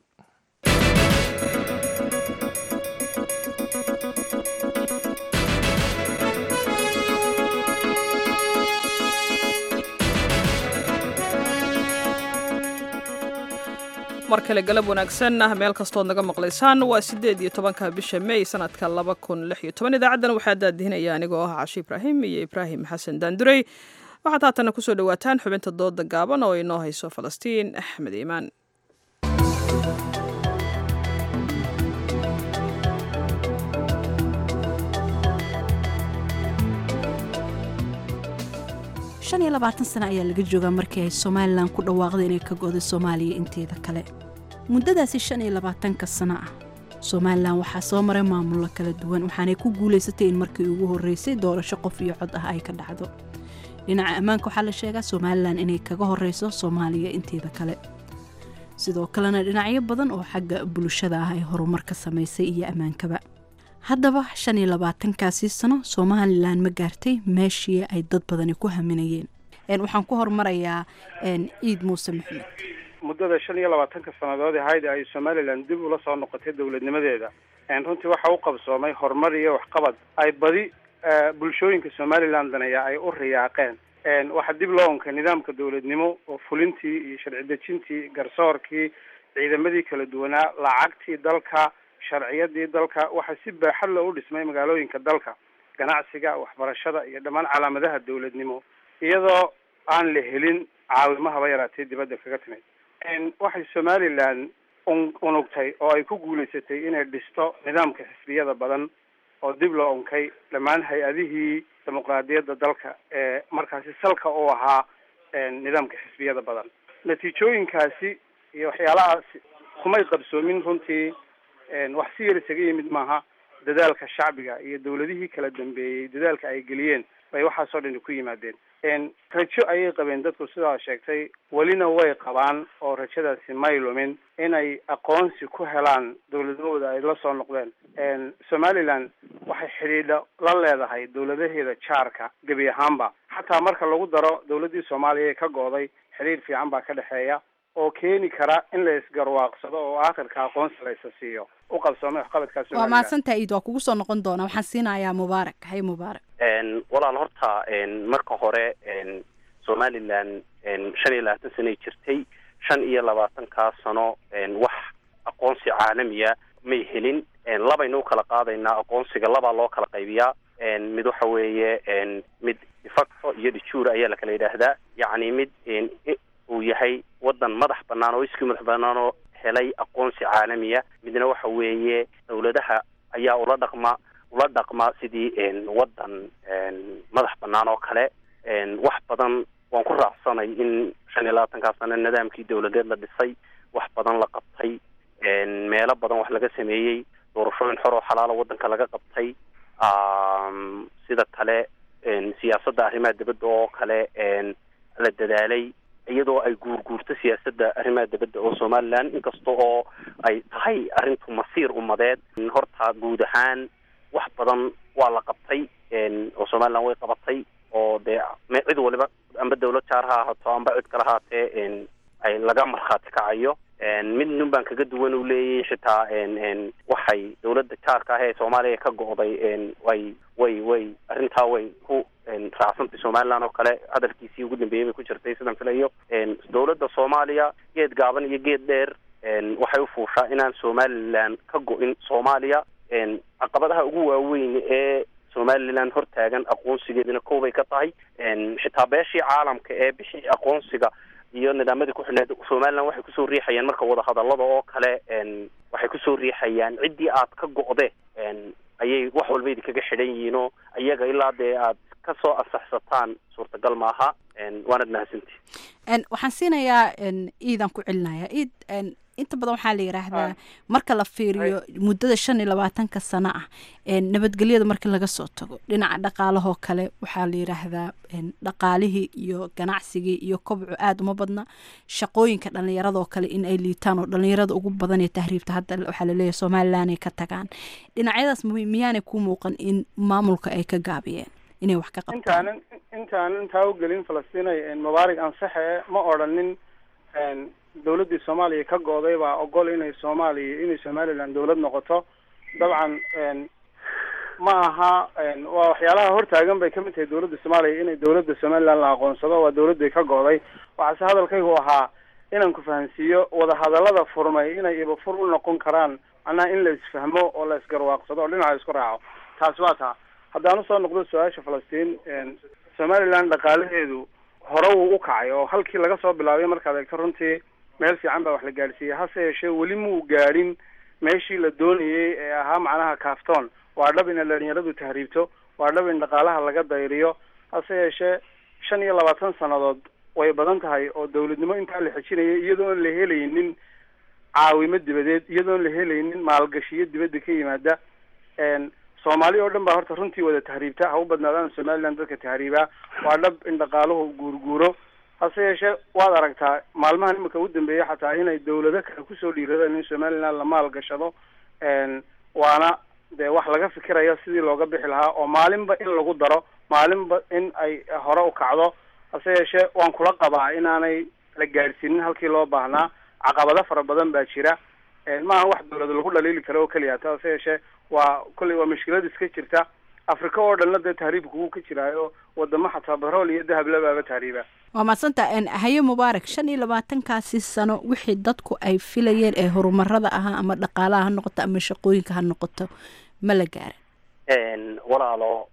mar kale galab wanaagsan ah meel kastood naga maqlaysaan waa sideed iyo tobanka bisha may sanadka laba kun lix iyo toban idaacaddana waxaa daadihinaya anigoo ah cashi ibraahim iyo ibraahim xasan daandurey waxaad haatana kusoo dhawaataan xubinta dooda gaaban oo inoo hayso falastiin axmed iimaan shan iyo labaatan sano ayaa laga joogaa markii ay somalilan ku dhawaaqday inay ka go'day soomaaliya inteeda kale muddadaasi shan iyo labaatanka sano ah somalilan waxaa soo maray maamullo kala duwan waxaanay ku guulaysatay in markii ugu horreysay doorasho qof iyo cod ah ay ka dhacdo dhinaca ammaanka waxaa la sheegaa somalilan inay kaga horreyso soomaaliya inteeda kale sidoo kalena dhinacyo badan oo xagga bulshada ah ay horumar ka samaysay iyo ammaankaba haddaba shan iyo labaatankaasii sano somalilan ma gaartay meeshii ay dad badani ku haminayeen waxaan ku hormarayaa ciid muuse maxamed muddada shan iyo labaatanka sannadood ahayd ay somalilan dib ula soo noqotay dowladnimadeeda runtii waxa u qabsoomay horumar iyo waxqabad ay badi bulshooyinka somalilan daneeya ay u riyaaqeen waxaa dib loo unkay nidaamka dowladnimo oo fulintii iyo sharci dejintii garsoorkii ciidamadii kala duwanaa lacagtii dalka sharciyadii dalka waxaa si baaxad loo u dhismay magaalooyinka dalka ganacsiga waxbarashada iyo dhammaan calaamadaha dowladnimo iyadoo aan la helin caawimo haba yaraatee dibadda kaga timid waxay somalilan unugtay oo ay ku guulaysatay inay dhisto nidaamka xisbiyada badan oo dib loo unkay dhammaan hay-adihii dimuqraadiyadda dalka ee markaasi salka u ahaa nidaamka xisbiyada badan natiijooyinkaasi iyo waxyaalahaasi kumay qabsoomin runtii wax si yar isaga yimid maaha dadaalka shacbiga iyo dawladihii kala dambeeyey dadaalka ay geliyeen bay waxaasoo dhani ku yimaadeen rajo ayay qabeen dadku sidaa sheegtay welina way qabaan oo rajadaasi may lumin inay aqoonsi ku helaan dawladnimada ay la soo noqdeen somaliland waxay xidhiidho la leedahay dawladaheeda jaarka gebi ahaanba xataa marka lagu daro dawladdii soomaaliya ee ka go'day xidhiidh fiican baa ka dhexeeya oo keeni kara in la isgarwaaqsado oo aakhirka aqoonsi la isa siiyo u qabsoomay waxqabadkaa waa somaliland mahadsantaha iid waa kugu soo noqon doonaa waxaan siinayaa mubaarak hay mubaarak walaal horta marka hore somaliland shan iyo labaatan sanoay jirtay shan iyo labaatankaa sano wax aqoonsi caalamiya may helin labaynu u kala qaadaynaa aqoonsiga labaa loo kala qaybiyaa mid waxa weeye mid facto iyo dhijuur ayaa la kala yidhaahdaa yacni mid uu yahay wadan madax banaan oo iskii madax banaan oo helay aqoonsi caalamiya midna waxa weeye dawladaha ayaa ula dhaqma ula dhaqma sidii wadan madax banaan oo kale wax badan waan ku raacsanay in shan iyo labaatankaa sano nidaamkii dawladeed la dhisay wax badan la qabtay meelo badan wax laga sameeyey doorashooyin xor oo xalaalo wadanka laga qabtay sida kale siyaasadda arrimaha dibadda oo kale la dadaalay iyadoo ay guurguurto siyaasadda arrimaha dibadda oo somaliland inkasta oo ay tahay arrintu masiir umadeed horta guud ahaan wax badan waa la qabtay oo somaliland way qabatay oo dee cid waliba amba dawlad jaar ha ahaato amba cid kale haatee ay laga markhaati kacayo mid nin baan kaga duwan uu leeyahy xitaa waxay dawladda jaarka ah ee soomaaliya ka go'day way way way arrintaa way ku raacsantay somaliland oo kale hadalkiisii ugu dambeeyey bay ku jirtay sidaan filayo dawladda soomaaliya geed gaaban iyo geed dheer waxay u fuushaa inaan somaliland ka go'in soomaaliya caqabadaha ugu waaweyn ee somaliland hortaagan aqoonsigeedina koobay ka tahay xitaa beeshii caalamka ee bixii aqoonsiga iyo nidaamadii ku xidhneed somaliland waxay kusoo riixayaan marka wadahadallada oo kale waxay kusoo riixayaan ciddii aad ka go'de ayay wax walba idinkaga xidhan yihiin oo iyaga ilaa dee aad ka soo ansaxsataan suurtagal maaha waanad mahadsantihi waxaan siinayaa iidan ku celinayaa iid inta badan waxaa la yidhaahdaa marka la fiiriyo muddada shan iyo labaatanka sano ah nabadgelyada marka laga soo tago dhinaca dhaqaalahoo kale waxaa la yidhaahdaa dhaqaalihii iyo ganacsigii iyo kobcu aada uma badna shaqooyinka dhalinyaradoo kale in ay liitaan oo dhalinyarada ugu badan ee tahriibta hadda waxaa laleeyahay somaliland ay ka tagaan dhinacyadaas miyaanay ku muuqan in maamulka ay ka gaabiyeen inay wax ka qabtaan intaanan intaanan intaa u gelin falastinay mubaarig ansaxe ma odhanin dawladdii soomaaliya ka go'day baa ogol inay soomaaliya inay somaliland dawlad noqoto dabcan ma aha waa waxyaalaha hortaagan bay kamid tahay dawladda soomaaliya inay dawladda somaliland la aqoonsado waa dawladday ka go'day waxaase hadalkaygu ahaa inaan ku fahansiiyo wadahadallada furmay inay ibafur u noqon karaan macnaha in la isfahmo oo la isgarwaaqsado oo dhinaca isku raaco taasi waa taa haddaan usoo noqdo su-aasha falastiin somaliland dhaqaalaheedu hore wuu u kacay oo halkii laga soo bilaabay markaad eegto runtii meel fiican baa wax la gaadhsiiyey hase yeeshee weli muu gaadhin meeshii la doonayey ee ahaa macnaha kaaftoon waa dhab in dhalinyaradu tahriibto waa dhab in dhaqaalaha laga dayriyo hase yeeshee shan iyo labaatan sannadood way badan tahay oo dawladnimo intaa la xejinayay iyadoon la helaynin caawimo dibadeed iyadoon la helaynin maalgashiyo dibadda ka yimaada soomaali oo dhan baa horta runtii wada tahriibta ha u badnaadaan somaliland dadka tahriibaa waa dhab in dhaqaaluhu guurguuro hase yeeshee waad aragtaa maalmahan imika ugu dambeeya xataa inay dawlado kale kusoo dhiiradaan in somaliland la maal gashado waana dee wax laga fikirayo sidii looga bixi lahaa oo maalinba in lagu daro maalinba in ay hore u kacdo hase yeeshee waan kula qabaa inaanay la gaadhsiinin halkii loo baahnaa caqabado fara badan baa jira maaha wax dawlada lagu dhaliili karo oo keliya ta hase yeeshee waa kolley waa mushkilad iska jirta afrika oo dhanna dee tahriibka wuu ka jiraayo wadamo xataa batrool iyo dahab labaaba tahriiba waa madsanta haye mubaarak shan iyo labaatankaasi sano wixii dadku ay filayeen ee horumarada ahaa ama dhaqaalaha ha noqoto ama shaqooyinka ha noqoto ma la gaarin walaalo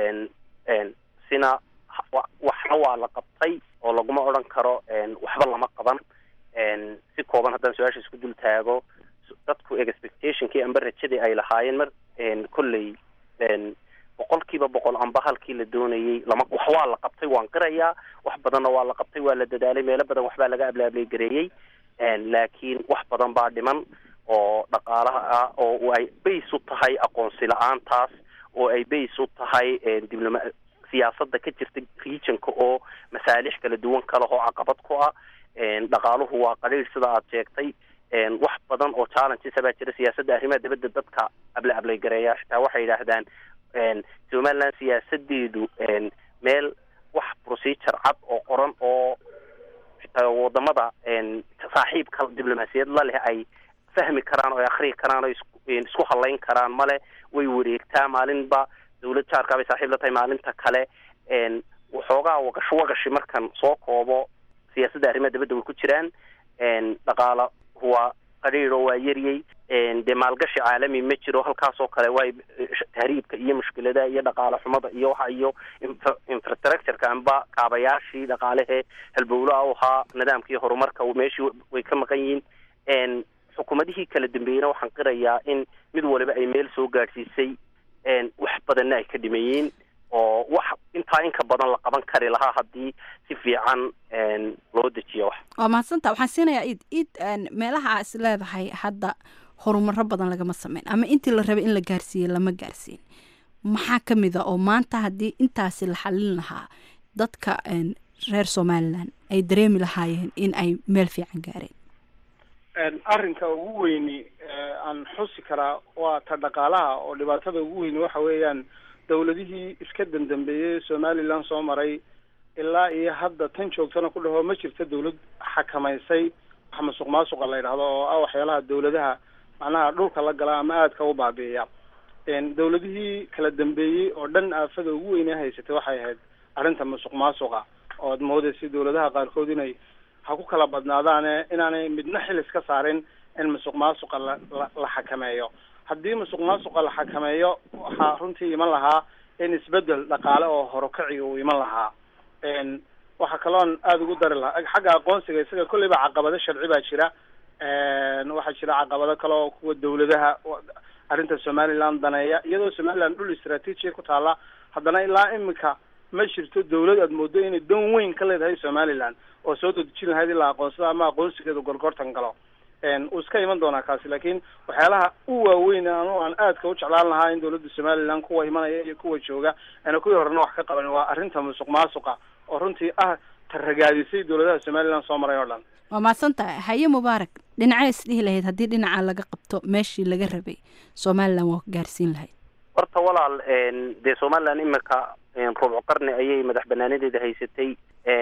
sina waxna waa la qabtay oo laguma odran karo waxba lama qaban si kooban haddaan su-aasha isku dul taago dadku expectationkii amba rajadii ay lahaayeen mar kolley boqolkiiba boqol amba halkii la doonayey lama wax waa la qabtay waan qirayaa wax badanna waa la qabtay waa la dadaalay meelo badan waxbaa laga ablaablegareeyey laakiin wax badan baa dhiman oo dhaqaalaha ah oo ay bays u tahay aqoonsi la-aantaas oo ay bays u tahay dibloma siyaasadda ka jirta regionka oo masaalix kala duwan ka leh oo caqabad ku ah dhaqaaluhu waa qaliil sida aad sheegtay wax badan oo challenges baa jira siyaasadda arrimaha dibadda dadka able ablaygareeya xitaa waxay yidhaahdaan somaliland siyaasadeedu meel wax procedure cad oo qoran oo xitaa wadamada saaxiibka diblomaasiyad la leh ay fahmi karaan oo ay akriyi karaan oo isku halayn karaan male way wareegtaa maalinba dawlad jaarkaa bay saaxiib la tahay maalinta kale waxoogaa waqash waqashi markan soo koobo siyaasadda arrimaha dibadda way ku jiraan dhaqaala waa qadhiiro waa yaryay dee maalgashi caalami ma jiro halkaasoo kale waay tahriibka iyo mushkiladaha iyo dhaqaale xumada iyo waxa iyo infrastructureka amba kaabayaashii dhaqaalehee halbowlaha u ahaa nidaamkii horumarka meeshii way ka maqan yihiin xukuumadihii kala dambeeyeyna waxaan qirayaa in mid waliba ay meel soo gaadhsiisay wax badanna ay ka dhimayeen oo wax intaa inka badan la qaban kari lahaa haddii si fiican loo dejiyo wax waa mahadsanta waxaan siinayaa id id meelaha aa is leedahay hadda horumaro badan lagama sameyn ama intii la rabay in la gaarsiiyey lama gaarsiin maxaa ka mid a oo maanta haddii intaasi la xalin lahaa dadka reer somalilan ay dareemi lahaayeen in ay meel fiican gaareen arrinka ugu weyni aan xusi karaa waa ta dhaqaalaha oo dhibaatada ugu weyni waxa weeyaan dawladihii iska dandambeeyey somalilan soo maray ilaa iyo hadda tan joogtana ku dhaho ma jirto dawlad xakamaysay wax masuq maasuqa la yidhahdo oo ah waxyaalaha dawladaha macnaha dhulka la gala ama aadka u baabi'iya dawladihii kala dambeeyey oo dhan aafada ugu weynee haysatay waxay ahayd arrinta masuq maasuqa ood moodaysa dawladaha qaarkood inay ha ku kala badnaadaane inaanay midna xil iska saarin in masuq maasuqa la la la xakameeyo haddii masuq maasuqa la xakameeyo waxaa runtii iman lahaa in isbedel dhaqaale oo horukaci uu iman lahaa waxaa kaloon aada ugu dari lahaa xagga aqoonsiga isaga kolleyba caqabado sharci baa jira waxaa jira caqabado kale oo kuwa dawladaha arrinta somaliland daneeya iyadoo somaliland dhul istraatiijiya ku taala haddana ilaa imika ma jirto dawlad aad moodo inay dan weyn ka leedahay somaliland oo soo dadejin lahayd ilaa aqoonsada ama aqoonsigeedu gorgortan galo uu iska iman doonaa kaasi laakiin waxyaalaha u waaweyn anu aan aadka u jeclaan lahaa in dawladda somaliland kuwa imanaya iyo kuwa jooga ana kuwii horena wax ka qaban waa arrinta musuq maasuqa oo runtii ah taragaadisay dawladaha somaliland soo maray oo dhan waa mahadsantahay haye mubaarak dhinacee isdhihi lahayd haddii dhinaca laga qabto meeshii laga rabay somaliland waa gaarsiin lahayd horta walaal dee somaliland imika rubco qarni ayay madax banaanadeeda haysatay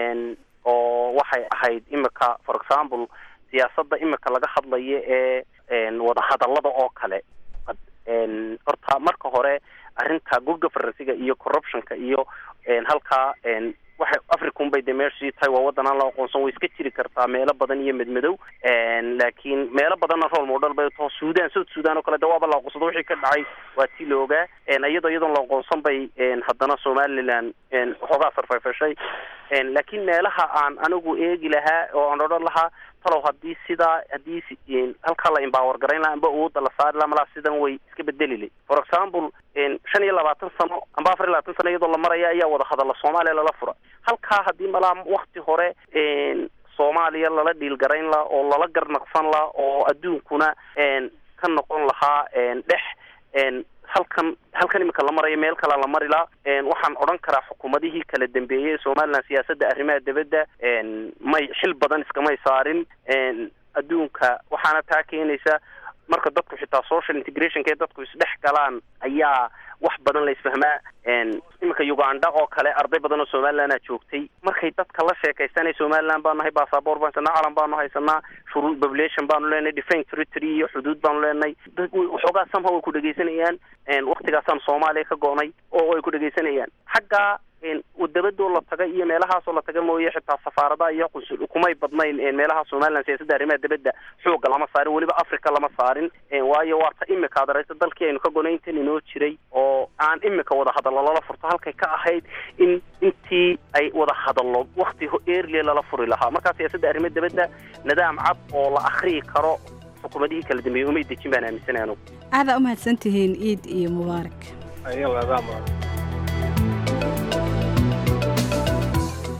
oo waxay ahayd imika for example siyaasadda imika laga hadlayo ee wadahadallada oo kale horta marka hore arrinta good governansiga iyo corruptionka iyo halkaa waxay africun bay dee meeshii tahay waa waddan aan la aqoonsan way iska jiri kartaa meelo badan iyo medmadow laakiin meelo badanna role model bay taho sudan south sudan oo kale de waaba la aqoonsado wixii ka dhacay waa tii la ogaa iyadoo iyadoon la aqoonsan bay haddana somaliland waxoogaa sarfayfashay laakiin meelaha aan anigu eegi lahaa oo aan odhan lahaa talow haddii sidaa haddii halkaa la empower garayn laha amba awoodda la saari laha malaa sidan way iska bedelile for example shan iyo labaatan sano amba afar iyo labaatan sano iyadoo la maraya ayaa wada hadalla soomaaliya lala fura halkaa haddii malaa wakti hore soomaaliya lala dhiilgarayn laha oo lala garnaqsan laha oo adduunkuna ka noqon lahaa dhex halkan halkan imika la marayo meel kale la mari la waxaan odhan karaa xukuumadihii kala dambeeyey somaliland siyaasadda arrimaha dibadda may xil badan iskamay saarin adduunka waxaana taa keenaysa marka dadku xitaa social integrationka ee dadku isdhex galaan ayaa wax badan la isfahmaa iminka uganda oo kale arday badan oo somalilandaa joogtay markay dadka la sheekaysanay somaliland baanu nahay basaboor baan haysanaa calan baanu haysanaa shuruud population baanu leenahay defence territory iyo xuduud baanu leenahay waxoogaa somehow way ku dhegaysanayaan waktigaasaan soomaaliya ka go'nay oo ay ku dhegaysanayaan xagga dabadoo la taga iyo meelahaasoo la taga mooye xitaa safaaradaha iyo qunsul kumay badnayn meelaha somaliland siyaasadda arrimaha dibadda xooga lama saarin weliba africa lama saarin waayo waa ta imika ad aragta dalkii aynu ka gonayntan inoo jiray oo aan imika wada hadallo lala furto halkay ka ahayd in intii ay wada hadallo wakti early lala furi lahaa markaa siyaasadda arrimaha dibadda nidaam cad oo la akriyi karo xukuumadihii kala dambeeyey umay dejin baan aaminsanay anugu aadaa umahadsan tihiin ciid iyo mubaarak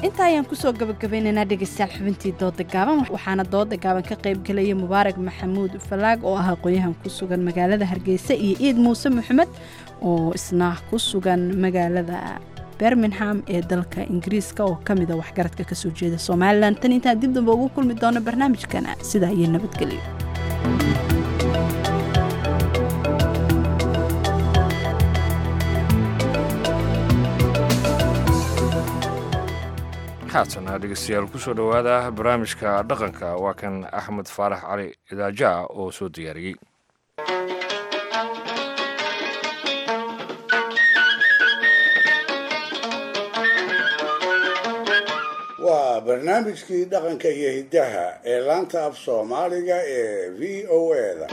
intaa ayaan kusoo gabagabaynaynaa dhegaystayaal xubintii dooda gaaban waxaana dooda gaaban ka qayb gelaya mubaarak maxamuud falaag oo ah aqoon-yahan ku sugan magaalada hargeysa iyo ciid muuse maxamed oo isna ku sugan magaalada bermingham ee dalka ingiriiska oo ka mida waxgaradka kasoo jeeda somalilan tan intaan dib damba ugu kulmi doono barnaamijkana sidaa iyo nabadgelyo haatana dhegeystayaal kusoo dhowaada barnaamijka dhaqanka waa kan axmed faarax cali idaaja oo soo diyaariyey waa barnaamijkii dhaqanka iyo hiddaha ee laanta af soomaaliga ee v o eda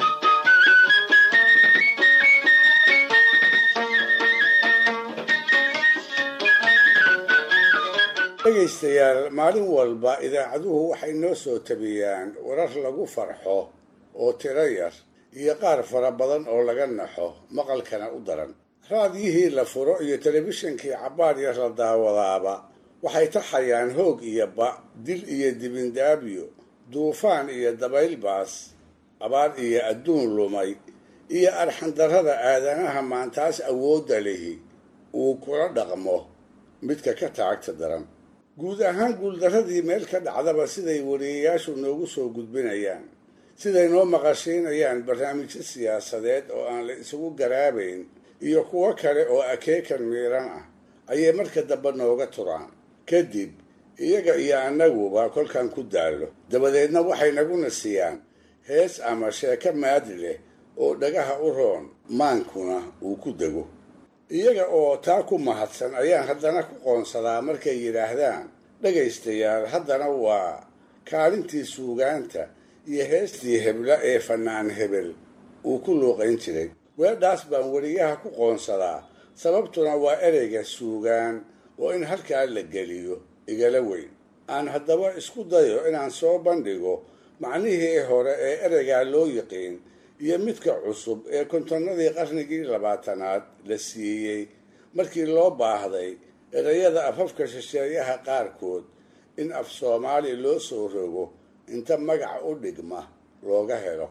dhegaystayaal maalin walba idaacaduhu waxay noo soo tabiyaan warar lagu farxo oo tiro yar iyo qaar fara badan oo laga naxo maqalkana u daran raadiyihii la furo iyo telefishinkii cabbaar yar la daawadaaba waxay taxayaan hoog iyo ba dil iyo dibindaabyo duufaan iyo dabayl baas abaar iyo adduun lumay iyo arxandarrada aadanaha maantaas awoodda lihi uu kula dhaqmo midka ka taagta daran guud ahaan guuldarradii meel ka dhacdaba siday wariyayaashu noogu soo gudbinayaan siday noo maqashiinayaan barnaamijyo siyaasadeed oo aan la isugu garaabayn iyo kuwo kale oo akeekan miiran ah ayay marka dambe nooga turaan kadib iyaga iyo annaguba kolkan ku daallo dabadeedna waxay naguna siiyaan hees ama sheeko maadi leh oo dhagaha u roon maankuna uu ku dego iyaga oo taa ku mahadsan ayaan haddana ku qoonsadaa markay yidhaahdaan dhegaystayaal haddana waa kaalintii suugaanta iyo heestii hebla ee fannaan hebel uu ku luuqayn jiray weedhaas baan weriyaha ku qoonsadaa sababtuna waa ereyga suugaan oo in halkaa la geliyo igala weyn aan haddaba isku dayo inaan soo bandhigo macnihii hore ee ereygaa loo yiqiin iyo midka cusub ee kontonnadii qarnigii labaatanaad la siiyey markii loo baahday erayada afafka shisheeyaha qaarkood in af soomaali loo soo rogo inta magac u dhigma looga helo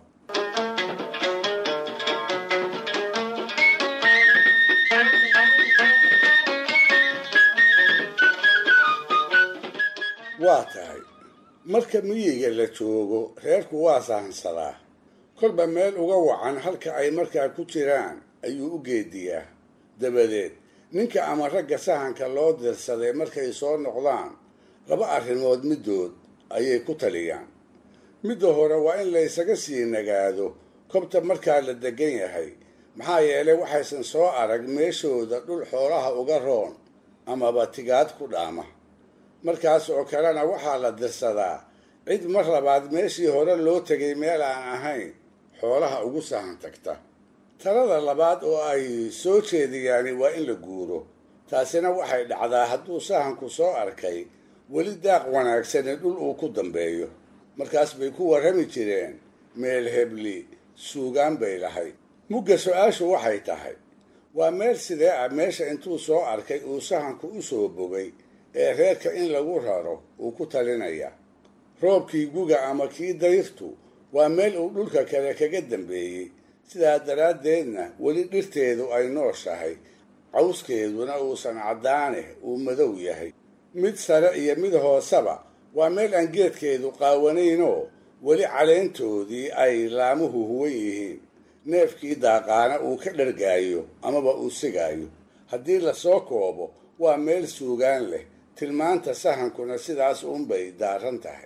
waa tahay marka miyiga la joogo reerku waa sahansadaa kolba meel uga wacan halka ay markaa ku jiraan ayuu u geediyaa dabadeed ninka ama ragga sahanka loo dirsaday markay soo noqdaan laba arrimood middood ayay ku taliyaan midda hore waa in la ysaga sii nagaado kobta markaa la degan yahay maxaa yeelay waxaysan soo arag meeshooda dhul xoolaha uga roon amaba tigaad ku dhaama markaas oo kalena waxaa la dirsadaa cid mar labaad meeshii hore loo tegay meel aan ahayn xoolaha ugu sahan tagta talada labaad oo ay soo jeediyaani waa in la guuro taasina waxay dhacdaa hadduu sahanku soo arkay weli daaq wanaagsani dhul uu ku dambeeyo markaas bay ku warrami jireen meel hebli suugaan bay lahayd mugga su-aashu waxay tahay waa meel sidee ah meesha intuu soo arkay uu sahanku u soo bogay ee reerka in lagu raro uu ku talinaya roobkii guga ama kii dayrtu waa meel uu dhulka kale kaga dambeeyey sidaa daraaddeedna weli dhirteedu ay nooshahay cawskeeduna uusan caddaane uu madow yahay mid sare iyo mid hooseba waa meel aan geedkeedu qaawanaynoo weli caleyntoodii ay laamuhu huwan yihiin neefkii daaqaana uu ka dhargaayo amaba uu sigaayo haddii lasoo koobo waa meel suugaan leh tilmaanta sahankuna sidaas uunbay daaran tahay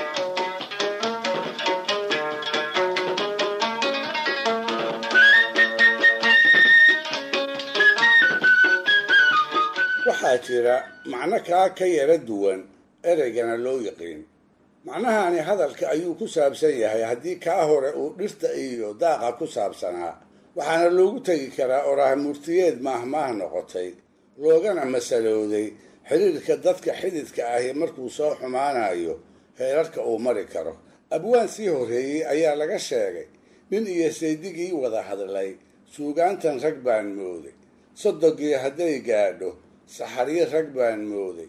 waxaa jira macno kaa ka yara duwan ereygana loo yiqiin macnahani hadalka ayuu ku saabsan yahay haddii kaa hore uu dhirta iyo daaqa ku saabsanaa waxaana loogu tegi karaa oraah murtiyeed maahmaah noqotay loogana masalooday xidhiirka dadka xididka ahi markuu soo xumaanayo heerarka uu mari karo abwaan sii horreeyey ayaa laga sheegay nin iyo saydigii wada hadlay suugaantan rag baan mooday sodogii hadday gaadho saxaryo rag baan mooday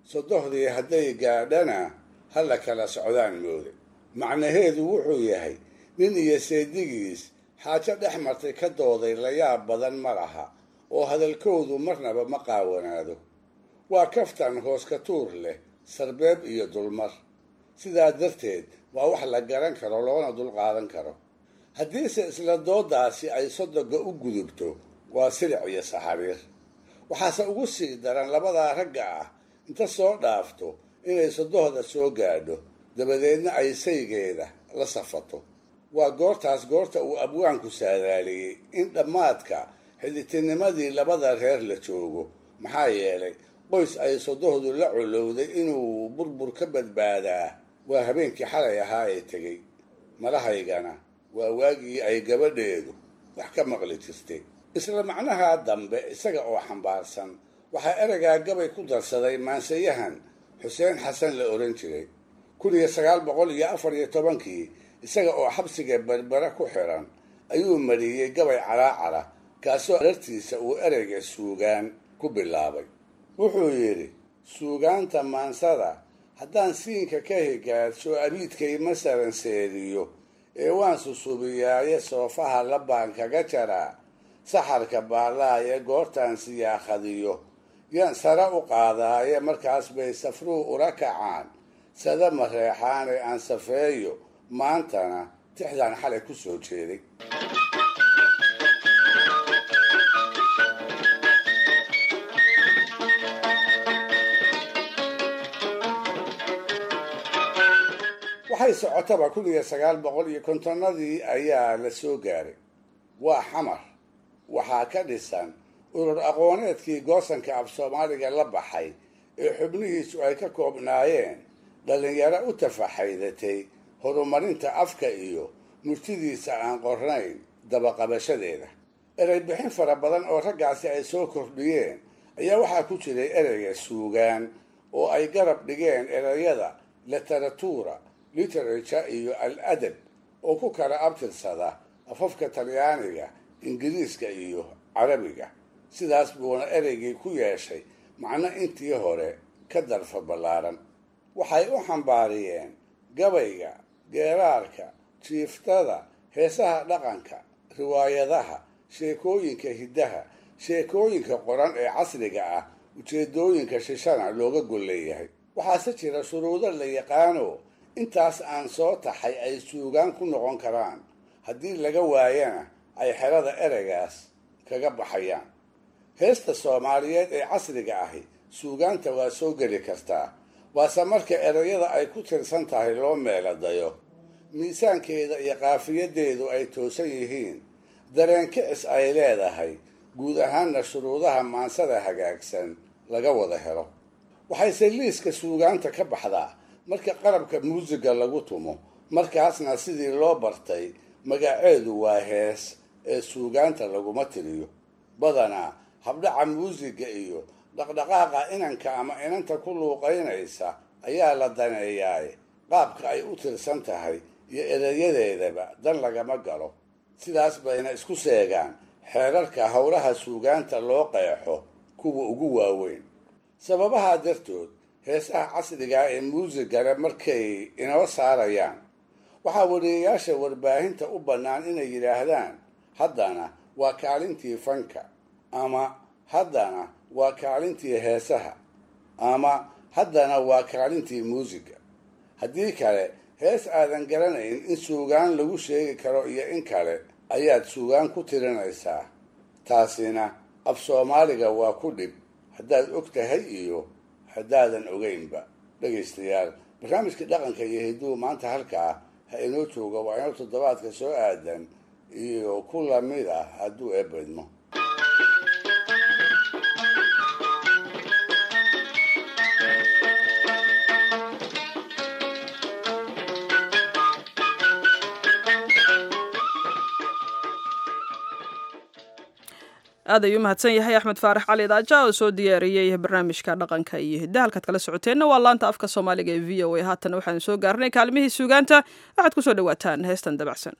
sodohdii hadday gaadhana ha la kala socdaan moode macnaheedu wuxuu yahay nin iyo seedigiis xaajo dhex martay ka dooday layaab badan ma laha oo hadalkoodu marnaba ma qaawanaado waa kaftan hoos ka tuur leh sarbeeb iyo dulmar sidaa darteed waa wax la garan karo loona dulqaadan karo haddiise isla doodaasi ay sodoga u gudubto waa silic iyo saxariir waxaase ugu sii daran labadaa ragga ah inta soo dhaafto inay sodohda soo gaadho dabadeedna ay saygeeda la safato waa goortaas goorta uu abwaanku saadaaliyey in dhammaadka xidhitinimadii labada reer la joogo maxaa yeelay qoys ay sodohdu la colowday inuu burbur ka badbaadaa waa habeenkii xalay ahaa ee tegey malahaygana waa waagii ay gabadheedu wax ka maqli jirtay isla macnaha dambe isaga oo xambaarsan waxaa ereygaa gabay ku darsaday maanseyahan xuseen xasan la ohan jiray kun iyo sagaal boqol iyo afar iyo tobankii isaga oo xabsiga berbere ku xiran ayuu mariyey gabay calaacara kaasoo arartiisa uu ereyga suugaan ku bilaabay wuxuu yidhi suugaanta maansada haddaan siinka ka higaadsho abiidkay masalan seediyo ee waan susubiyaaye soofaha labaan kaga jaraa saxarka baallaaye goortaan siyaakhadiyo yaan sare u qaadaaye markaas bay safruu ula kacaan sada mareexaane aan safeeyo maantana tixdaan xalay ku soo jeeday waxay socotaba kun iyo sagaal boqol iyo kontonnadii ayaa la soo gaaray waa xamar waxaa ka dhisan urur aqooneedkii goosanka af soomaaliga la baxay ee xubnihiisu ay ka koobnaayeen dhallinyaro u tafaxaydatay horumarinta afka iyo murtidiisa aan qornayn dabaqabashadeeda erey bixin fara badan oo raggaasi ay soo kordhiyeen ayaa waxaa ku jiray ereyga suugaan oo ay garab dhigeen ereyada literatura literature iyo al adab oo ku kala abtirsada afafka talyaaniga ingiriiska iyo carabiga sidaas buuna ereygii ku yeeshay macno intii hore ka darfa ballaaran waxay u xambaariyeen gabayga geeraarka jiiftada heesaha dhaqanka riwaayadaha sheekooyinka hiddaha sheekooyinka qoran ee casriga ah ujeedooyinka shishana looga gol leeyahay waxaase jira shuruudo la yaqaano intaas aan soo taxay ay suugaan ku noqon karaan haddii laga waayana ay xerada ereygaas kaga baxayaan heesta soomaaliyeed ee casriga ahi suugaanta waa soo geli kartaa waase marka ereyada ay ku tirsan tahay loo meeladayo miisaankeeda iyo qaafiyadeedu ay toosan yihiin dareen kicis ay leedahay guud ahaanna shuruudaha maansada hagaagsan laga wada helo waxayse liiska suugaanta ka baxdaa marka qarabka muusiga lagu tumo markaasna sidii loo bartay magaceedu waa hees ee suugaanta laguma tiriyo badanaa habdhaca muusiga iyo dhaqdhaqaaqa inanka ama inanta ku luuqaynaysa ayaa la daneeyaaye qaabka ay u tirsan tahay iyo ereyadeedaba dan lagama galo sidaas bayna isku seegaan xeerarka howlaha suugaanta loo qeexo kuwa ugu waaweyn sababahaa dartood heesaha casrigaa ee muusigale markay inoo saarayaan waxaa wariyayaasha warbaahinta u bannaan inay yidhaahdaan haddana waa kaalintii fanka ama haddana waa kaalintii heesaha ama haddana waa kaalintii muusiga haddii kale hees aadan garanayn in suugaan lagu sheegi karo iyo in kale ayaad suugaan ku tirinaysaa taasina af soomaaliga waa ku dhib haddaad og tahay iyo haddaadan ogeynba dhegaystayaal barnaamijka dhaqanka iyo hidduu maanta halkaa ha inoo jooga waa inoo toddobaadka soo aadan iyo ku lamid ah hadduu eebedmo aad ayuu mahadsan yahay axmed faarax cali daaja oo soo diyaariyey barnaamijka dhaqanka iyo hidda halkaad kala socoteenna waa laanta afka soomaaliga ee v o a haatan waxaan soo gaarnay kaalmihii suugaanta waxaad ku soo dhawaataan heestan dabacsan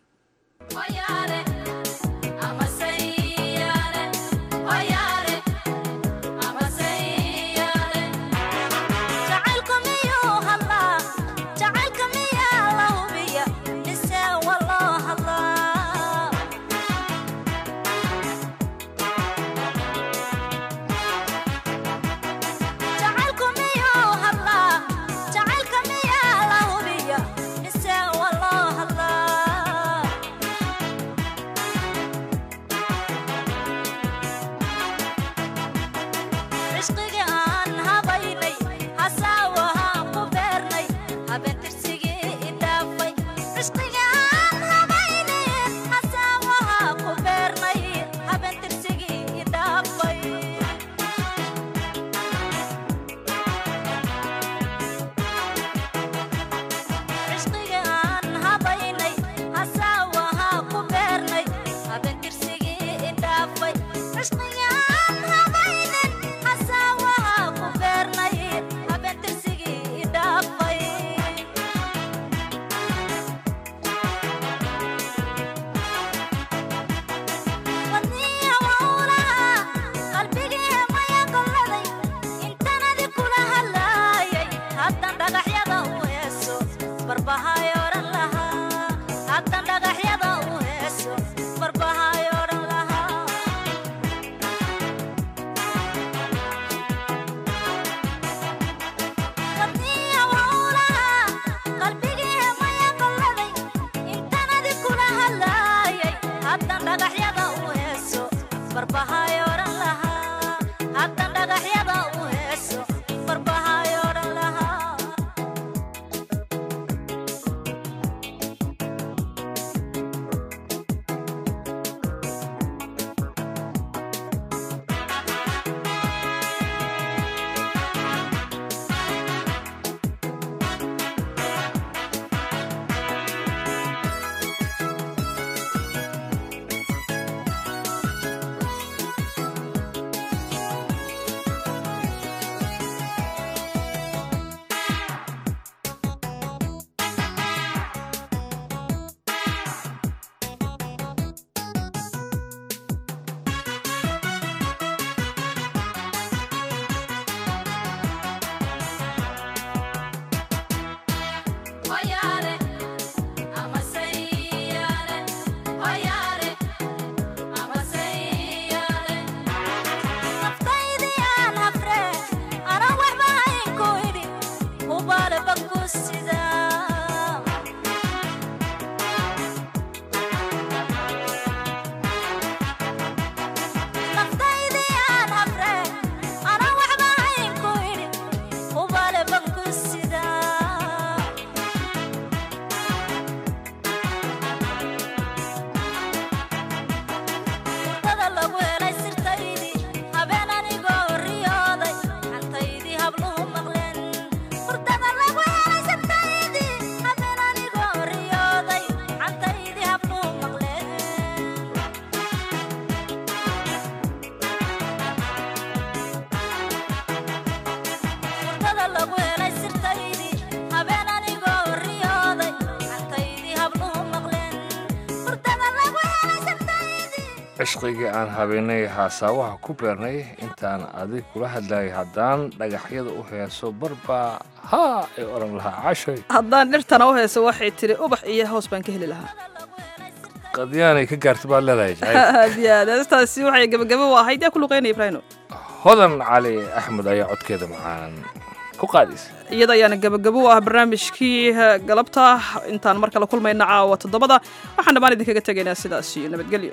cishqigii aan habeenay haasaawaha ku beernay intaan adig kula hadlayay haddaan dhagaxyada u heeso barbaa haa ay odhan lahaa cashay haddaan dhirtana u heeso waxay tiri ubax iyo hoos baan ka heli lahaa qadyaanay ka gaarta baad leedahay jacayl aad iyo aad heestaasi waxay gabagabo u ahayd yaa ku luqeynaya ibraahino hodan cali axmed ayaa codkeeda macaan ku qaadaysa iyada ayaana gabagabo u ah barnaamijkii galabta intaan mar kale kulmayna caawa toddobada waxaan dhammaan idinkaga tegaynaa sidaas iyo nabadgelyo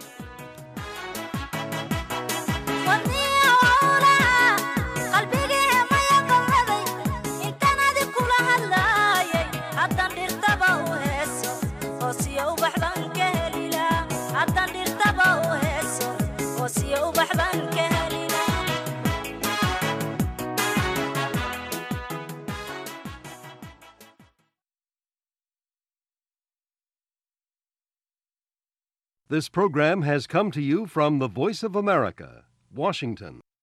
This program has come to you from the Voice of America, Washington.